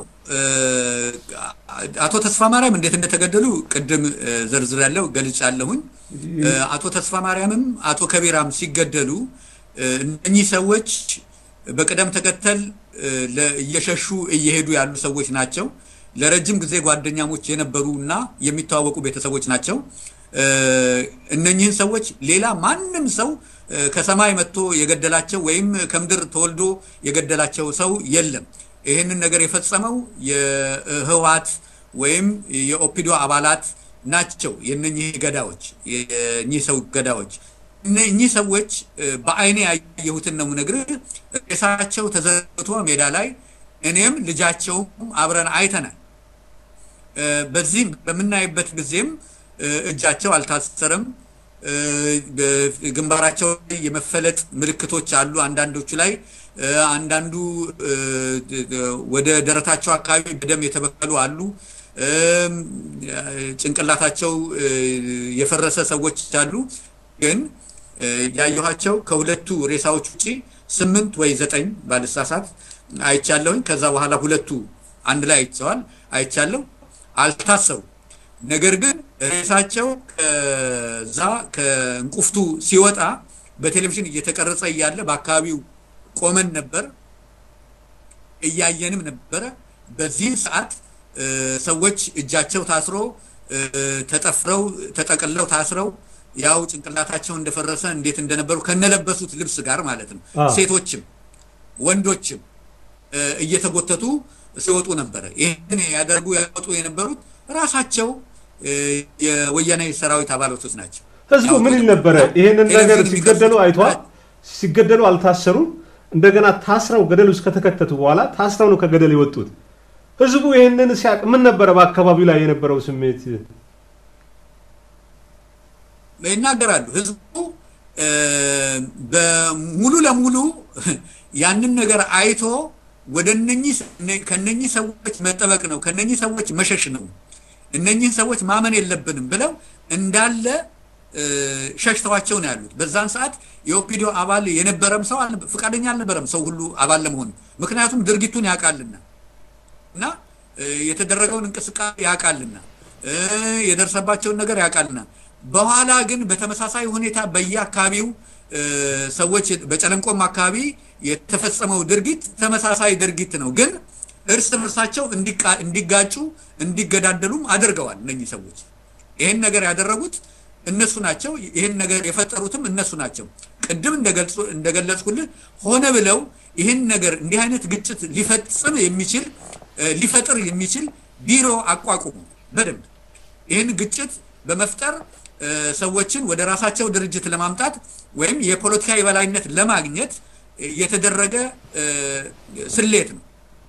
አቶ ተስፋ ማርያም እንዴት እንደተገደሉ ቅድም ዘርዝር ያለው ገልጫ ያለሁኝ። አቶ ተስፋ ማርያምም አቶ ከቢራም ሲገደሉ እነኚህ ሰዎች በቅደም ተከተል እየሸሹ እየሄዱ ያሉ ሰዎች ናቸው። ለረጅም ጊዜ ጓደኛሞች የነበሩ እና የሚተዋወቁ ቤተሰቦች ናቸው። እነኚህን ሰዎች ሌላ ማንም ሰው ከሰማይ መጥቶ የገደላቸው ወይም ከምድር ተወልዶ የገደላቸው ሰው የለም። ይህንን ነገር የፈጸመው የህወሓት ወይም የኦፒዶ አባላት ናቸው። የነኚህ ገዳዎች የእኚህ ሰው ገዳዎች እነኚህ ሰዎች በአይኔ ያየሁትን ነው የምነግርህ። ሬሳቸው ተዘርግቶ ሜዳ ላይ እኔም ልጃቸውም አብረን አይተናል። በዚህም በምናይበት ጊዜም እጃቸው አልታሰረም። ግንባራቸው ላይ የመፈለጥ ምልክቶች አሉ። አንዳንዶቹ ላይ አንዳንዱ ወደ ደረታቸው አካባቢ በደም የተበከሉ አሉ። ጭንቅላታቸው የፈረሰ ሰዎች አሉ። ግን ያየኋቸው ከሁለቱ ሬሳዎች ውጭ ስምንት ወይ ዘጠኝ ባልሳሳት አይቻለሁኝ። ከዛ በኋላ ሁለቱ አንድ ላይ አይተዋል አይቻለሁ። አልታሰሩ። ነገር ግን ሬሳቸው ከዛ ከእንቁፍቱ ሲወጣ በቴሌቪዥን እየተቀረጸ እያለ በአካባቢው ቆመን ነበር፣ እያየንም ነበረ። በዚህ ሰዓት ሰዎች እጃቸው ታስሮ ተጠፍረው ተጠቅለው ታስረው ያው ጭንቅላታቸው እንደፈረሰ እንዴት እንደነበሩ ከነለበሱት ልብስ ጋር ማለት ነው። ሴቶችም ወንዶችም እየተጎተቱ ሲወጡ ነበረ። ይህን ያደርጉ ያወጡ የነበሩት ራሳቸው የወያኔ ሰራዊት አባላቶች ናቸው። ህዝቡ ምን ይል ነበረ? ይህንን ነገር ሲገደሉ አይቷል። ሲገደሉ አልታሰሩም። እንደገና ታስረው ገደል ውስጥ ከተከተቱ በኋላ ታስረው ነው ከገደል የወጡት። ህዝቡ ይህንን ሲያቅ ምን ነበረ በአካባቢው ላይ የነበረው ስሜት? ይናገራሉ። ህዝቡ በሙሉ ለሙሉ ያንን ነገር አይቶ ወደ እነኚህ ከነኚህ ሰዎች መጠበቅ ነው፣ ከነኚህ ሰዎች መሸሽ ነው፣ እነኚህን ሰዎች ማመን የለብንም ብለው እንዳለ ሸሽተዋቸው ነው ያሉት። በዛን ሰዓት የኦፒዲዮ አባል የነበረም ሰው ፈቃደኛ አልነበረም ሰው ሁሉ አባል ለመሆን ምክንያቱም ድርጊቱን ያውቃልና እና የተደረገውን እንቅስቃሴ ያውቃልና የደረሰባቸውን ነገር ያውቃልና በኋላ ግን በተመሳሳይ ሁኔታ በየአካባቢው ሰዎች በጨለንቆም አካባቢ የተፈጸመው ድርጊት ተመሳሳይ ድርጊት ነው። ግን እርስ በርሳቸው እንዲጋጩ እንዲገዳደሉም አድርገዋል። እነኚህ ሰዎች ይህን ነገር ያደረጉት እነሱ ናቸው። ይህን ነገር የፈጠሩትም እነሱ ናቸው። ቅድም እንደገለጽኩልህ ሆነ ብለው ይህን ነገር እንዲህ አይነት ግጭት ሊፈጽም የሚችል ሊፈጥር የሚችል ቢሮ አቋቁሙ። በደንብ ይህን ግጭት በመፍጠር ሰዎችን ወደ ራሳቸው ድርጅት ለማምጣት ወይም የፖለቲካ የበላይነት ለማግኘት የተደረገ ስሌት ነው።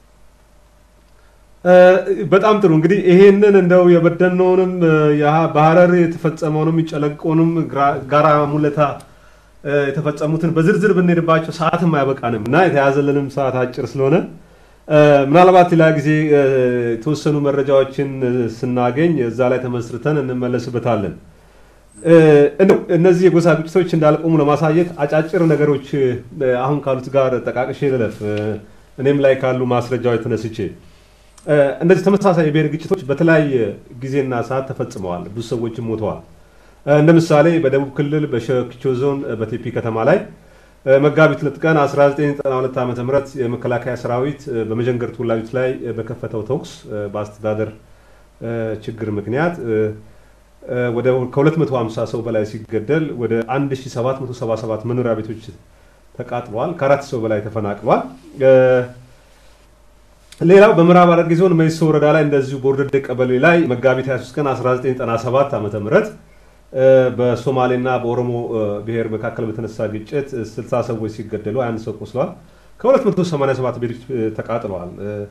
በጣም ጥሩ እንግዲህ ይሄንን እንደው የበደልነውንም በሀረር የተፈጸመውንም ጨለንቆንም ጋራ ሙለታ የተፈጸሙትን በዝርዝር ብንሄድባቸው ሰዓትም አይበቃንም እና የተያዘልንም ሰዓት አጭር ስለሆነ ምናልባት ሌላ ጊዜ የተወሰኑ መረጃዎችን ስናገኝ እዛ ላይ ተመስርተን እንመለስበታለን። እነዚህ የጎሳ ግጭቶች እንዳልቆሙ ለማሳየት አጫጭር ነገሮች አሁን ካሉት ጋር ጠቃቅሼ ልለፍ። እኔም ላይ ካሉ ማስረጃዎች ተነስቼ እነዚህ ተመሳሳይ የብሔር ግጭቶች በተለያየ ጊዜና ሰዓት ተፈጽመዋል። ብዙ ሰዎችም ሞተዋል። እንደ ምሳሌ በደቡብ ክልል በሸኪቾ ዞን በቴፒ ከተማ ላይ መጋቢት ሁለት ቀን 1992 ዓ ም የመከላከያ ሰራዊት በመጀንገር ተወላጆች ላይ በከፈተው ተኩስ በአስተዳደር ችግር ምክንያት ወደ ከ250 ሰው በላይ ሲገደል ወደ 1777 መኖሪያ ቤቶች ተቃጥለዋል። ከአራት ሰው በላይ ተፈናቅሏል። ሌላው በምዕራብ ሐረርጌ ዞን መይሶ ወረዳ ላይ እንደዚሁ በወርደደ ቀበሌ ላይ መጋቢት 23 ቀን 1997 ዓ ም በሶማሌና በኦሮሞ ብሔር መካከል በተነሳ ግጭት 60 ሰዎች ሲገደሉ 21 ሰው ቆስለዋል። ከ287 ቤቶች ተቃጥለዋል።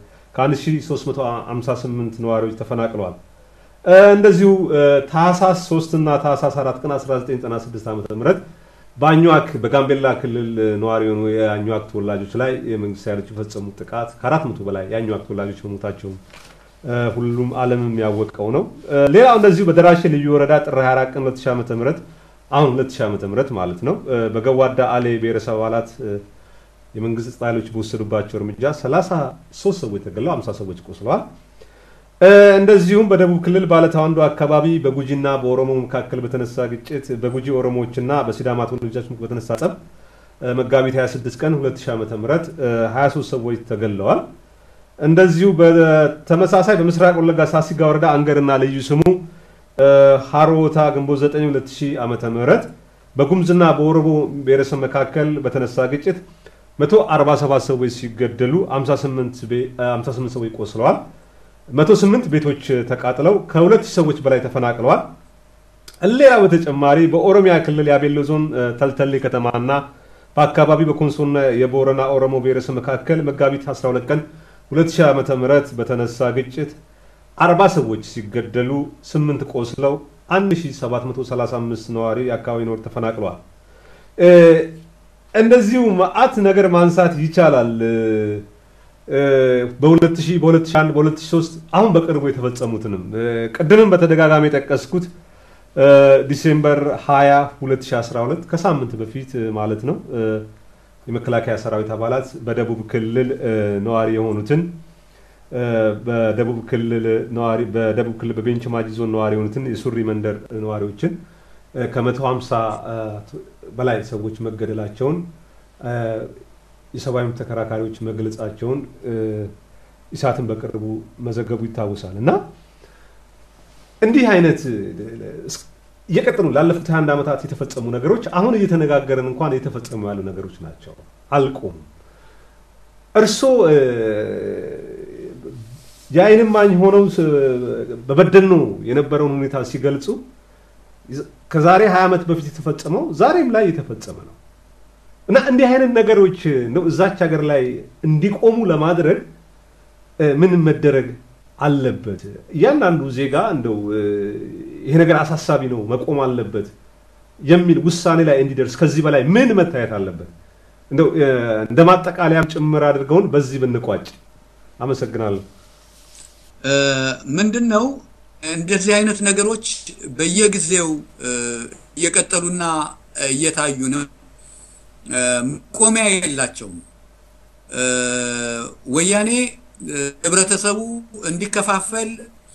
ከ1358 ነዋሪዎች ተፈናቅለዋል። እንደዚሁ ታህሳስ 3 እና ታህሳስ 4 ቀን 1996 ዓ ም በአኟክ በጋምቤላ ክልል ነዋሪ የሆኑ የአኟክ ተወላጆች ላይ የመንግስት ኃይሎች የፈጸሙት ጥቃት ከአራት መቶ በላይ የአኟክ ተወላጆች መሞታቸውን ሁሉም ዓለምም ያወቀው ነው። ሌላው እንደዚሁ በደራሼ ልዩ ወረዳ ጥር 24 ቀን 2000 ዓ ም አሁን 2000 ዓ ም ማለት ነው በገዋዳ አሌ ብሔረሰብ አባላት የመንግስት ጸጥታ ኃይሎች በወሰዱባቸው እርምጃ 33 ሰዎች ተገለው 50 ሰዎች ቆስለዋል። እንደዚሁም በደቡብ ክልል ባለታዋንዶ አካባቢ በጉጂና በኦሮሞ መካከል በተነሳ ግጭት በጉጂ ኦሮሞዎችና በሲዳማ ተወላጆች በተነሳ ጸብ መጋቢት 26 ቀን 2000 ዓ ም 23 ሰዎች ተገለዋል። እንደዚሁ በተመሳሳይ በምስራቅ ወለጋ ሳሲጋ ወረዳ አንገርና ልዩ ስሙ ሀሮታ ግንቦት 9 2000 ዓ ም በጉምዝና በኦሮሞ ብሔረሰብ መካከል በተነሳ ግጭት 147 ሰዎች ሲገደሉ 58 ሰዎች ቆስለዋል። 108 ቤቶች ተቃጥለው ከሁለት ሰዎች በላይ ተፈናቅለዋል። ሌላ በተጨማሪ በኦሮሚያ ክልል የአቤሎ ዞን ተልተሌ ከተማና በአካባቢ በኮንሶና የቦረና ኦሮሞ ብሔረሰብ መካከል መጋቢት 12 ቀን 2000 ዓ ም በተነሳ ግጭት 40 ሰዎች ሲገደሉ 8 ቆስለው 1735 ነዋሪ የአካባቢ ነዋሪ ተፈናቅለዋል። እንደዚሁ መዓት ነገር ማንሳት ይቻላል። በ2000 በ2001 በ2003 አሁን በቅርቡ የተፈጸሙትንም ቅድምም በተደጋጋሚ የጠቀስኩት ዲሴምበር 20 2012 ከሳምንት በፊት ማለት ነው የመከላከያ ሰራዊት አባላት በደቡብ ክልል ነዋሪ የሆኑትን በደቡብ ክልል ነዋሪ በደቡብ ክልል በቤንች ማጂ ዞን ነዋሪ የሆኑትን የሱሪ መንደር ነዋሪዎችን ከ150 በላይ ሰዎች መገደላቸውን የሰብአዊ መብት ተከራካሪዎች መግለጻቸውን ኢሳትን በቅርቡ መዘገቡ ይታወሳል እና እንዲህ አይነት እየቀጠሉ ላለፉት 21 ዓመታት የተፈጸሙ ነገሮች አሁን እየተነጋገርን እንኳን የተፈጸሙ ያሉ ነገሮች ናቸው፣ አልቆም። እርስዎ የዓይን እማኝ ሆነው በበደኖ የነበረውን ሁኔታ ሲገልጹ ከዛሬ 20 ዓመት በፊት የተፈጸመው ዛሬም ላይ የተፈጸመ ነው እና እንዲህ አይነት ነገሮች ነው እዛች ሀገር ላይ እንዲቆሙ ለማድረግ ምን መደረግ አለበት? እያንዳንዱ ዜጋ እንደው ይሄ ነገር አሳሳቢ ነው መቆም አለበት የሚል ውሳኔ ላይ እንዲደርስ ከዚህ በላይ ምን መታየት አለበት? እንደው እንደ ማጠቃለያም ጭምር አድርገውን በዚህ ብንቋጭ። አመሰግናለሁ። ምንድን ነው እንደዚህ አይነት ነገሮች በየጊዜው እየቀጠሉና እየታዩ ነው። መቆሚያ የላቸውም። ወያኔ ህብረተሰቡ እንዲከፋፈል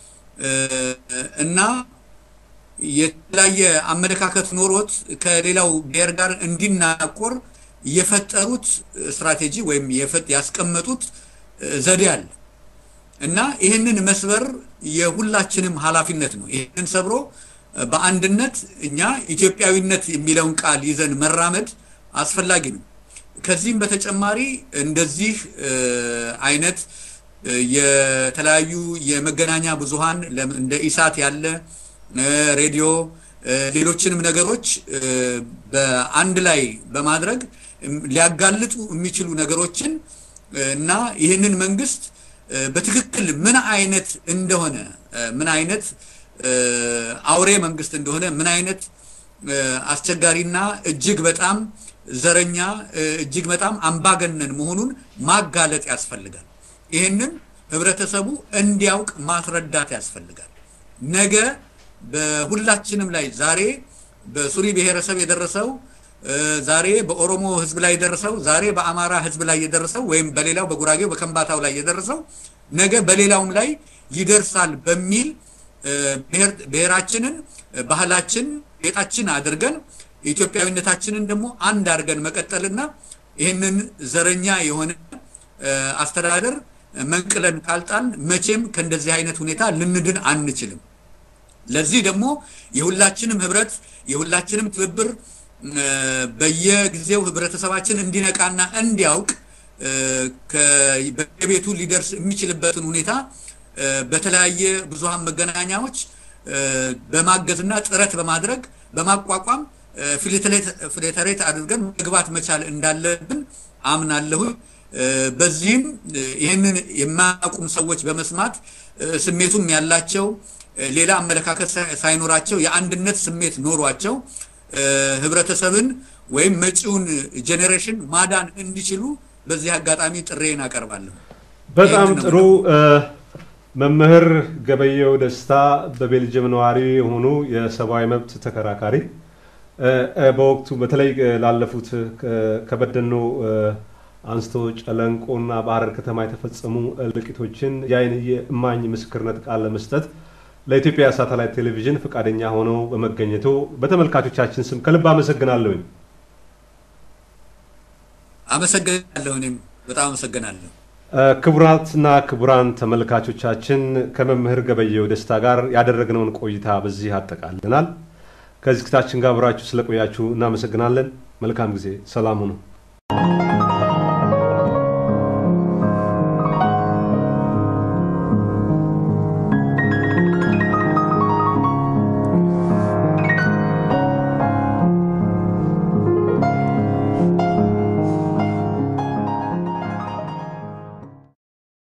እና የተለያየ አመለካከት ኖሮት ከሌላው ብሔር ጋር እንዲናቆር የፈጠሩት ስትራቴጂ ወይም ያስቀመጡት ዘዴ አለ እና ይህንን መስበር የሁላችንም ኃላፊነት ነው። ይህንን ሰብሮ በአንድነት እኛ ኢትዮጵያዊነት የሚለውን ቃል ይዘን መራመድ አስፈላጊ ነው። ከዚህም በተጨማሪ እንደዚህ አይነት የተለያዩ የመገናኛ ብዙሃን እንደ ኢሳት ያለ ሬዲዮ፣ ሌሎችንም ነገሮች በአንድ ላይ በማድረግ ሊያጋልጡ የሚችሉ ነገሮችን እና ይህንን መንግስት በትክክል ምን አይነት እንደሆነ ምን አይነት አውሬ መንግስት እንደሆነ ምን አይነት አስቸጋሪና እጅግ በጣም ዘረኛ እጅግ በጣም አምባገነን መሆኑን ማጋለጥ ያስፈልጋል። ይህንን ህብረተሰቡ እንዲያውቅ ማስረዳት ያስፈልጋል። ነገ በሁላችንም ላይ ዛሬ በሱሪ ብሔረሰብ የደረሰው ዛሬ በኦሮሞ ህዝብ ላይ የደረሰው ዛሬ በአማራ ህዝብ ላይ የደረሰው ወይም በሌላው በጉራጌው በከምባታው ላይ የደረሰው ነገ በሌላውም ላይ ይደርሳል በሚል ብሔራችንን፣ ባህላችን፣ ጌጣችን አድርገን ኢትዮጵያዊነታችንን ደግሞ አንድ አድርገን መቀጠልና ይህንን ዘረኛ የሆነ አስተዳደር መንቅለን ካልጣል መቼም ከእንደዚህ አይነት ሁኔታ ልንድን አንችልም። ለዚህ ደግሞ የሁላችንም ህብረት የሁላችንም ትብብር በየጊዜው ህብረተሰባችን እንዲነቃና እንዲያውቅ በየቤቱ ሊደርስ የሚችልበትን ሁኔታ በተለያየ ብዙሃን መገናኛዎች በማገዝና ጥረት በማድረግ በማቋቋም ፊልተሬት አድርገን መግባት መቻል እንዳለብን አምናለሁ። በዚህም ይህንን የማያውቁም ሰዎች በመስማት ስሜቱም ያላቸው ሌላ አመለካከት ሳይኖራቸው የአንድነት ስሜት ኖሯቸው ህብረተሰብን ወይም መጪውን ጄኔሬሽን ማዳን እንዲችሉ በዚህ አጋጣሚ ጥሬን አቀርባለሁ። በጣም ጥሩ። መምህር ገበየው ደስታ በቤልጅየም ነዋሪ የሆኑ የሰብአዊ መብት ተከራካሪ በወቅቱ በተለይ ላለፉት ከበደኖ አንስቶ ጨለንቆና በሐረር ከተማ የተፈጸሙ እልቂቶችን የዓይን እማኝ ምስክርነት ቃል ለመስጠት ለኢትዮጵያ ሳተላይት ቴሌቪዥን ፈቃደኛ ሆነው በመገኘቱ በተመልካቾቻችን ስም ከልብ አመሰግናለሁኝ። አመሰግናለሁ። እኔም በጣም አመሰግናለሁ። ክቡራትና ክቡራን ተመልካቾቻችን ከመምህር ገበየው ደስታ ጋር ያደረግነውን ቆይታ በዚህ አጠቃልናል። ከዝግታችን ጋር አብራችሁ ስለቆያችሁ እናመሰግናለን። መልካም ጊዜ። ሰላም ሁኑ።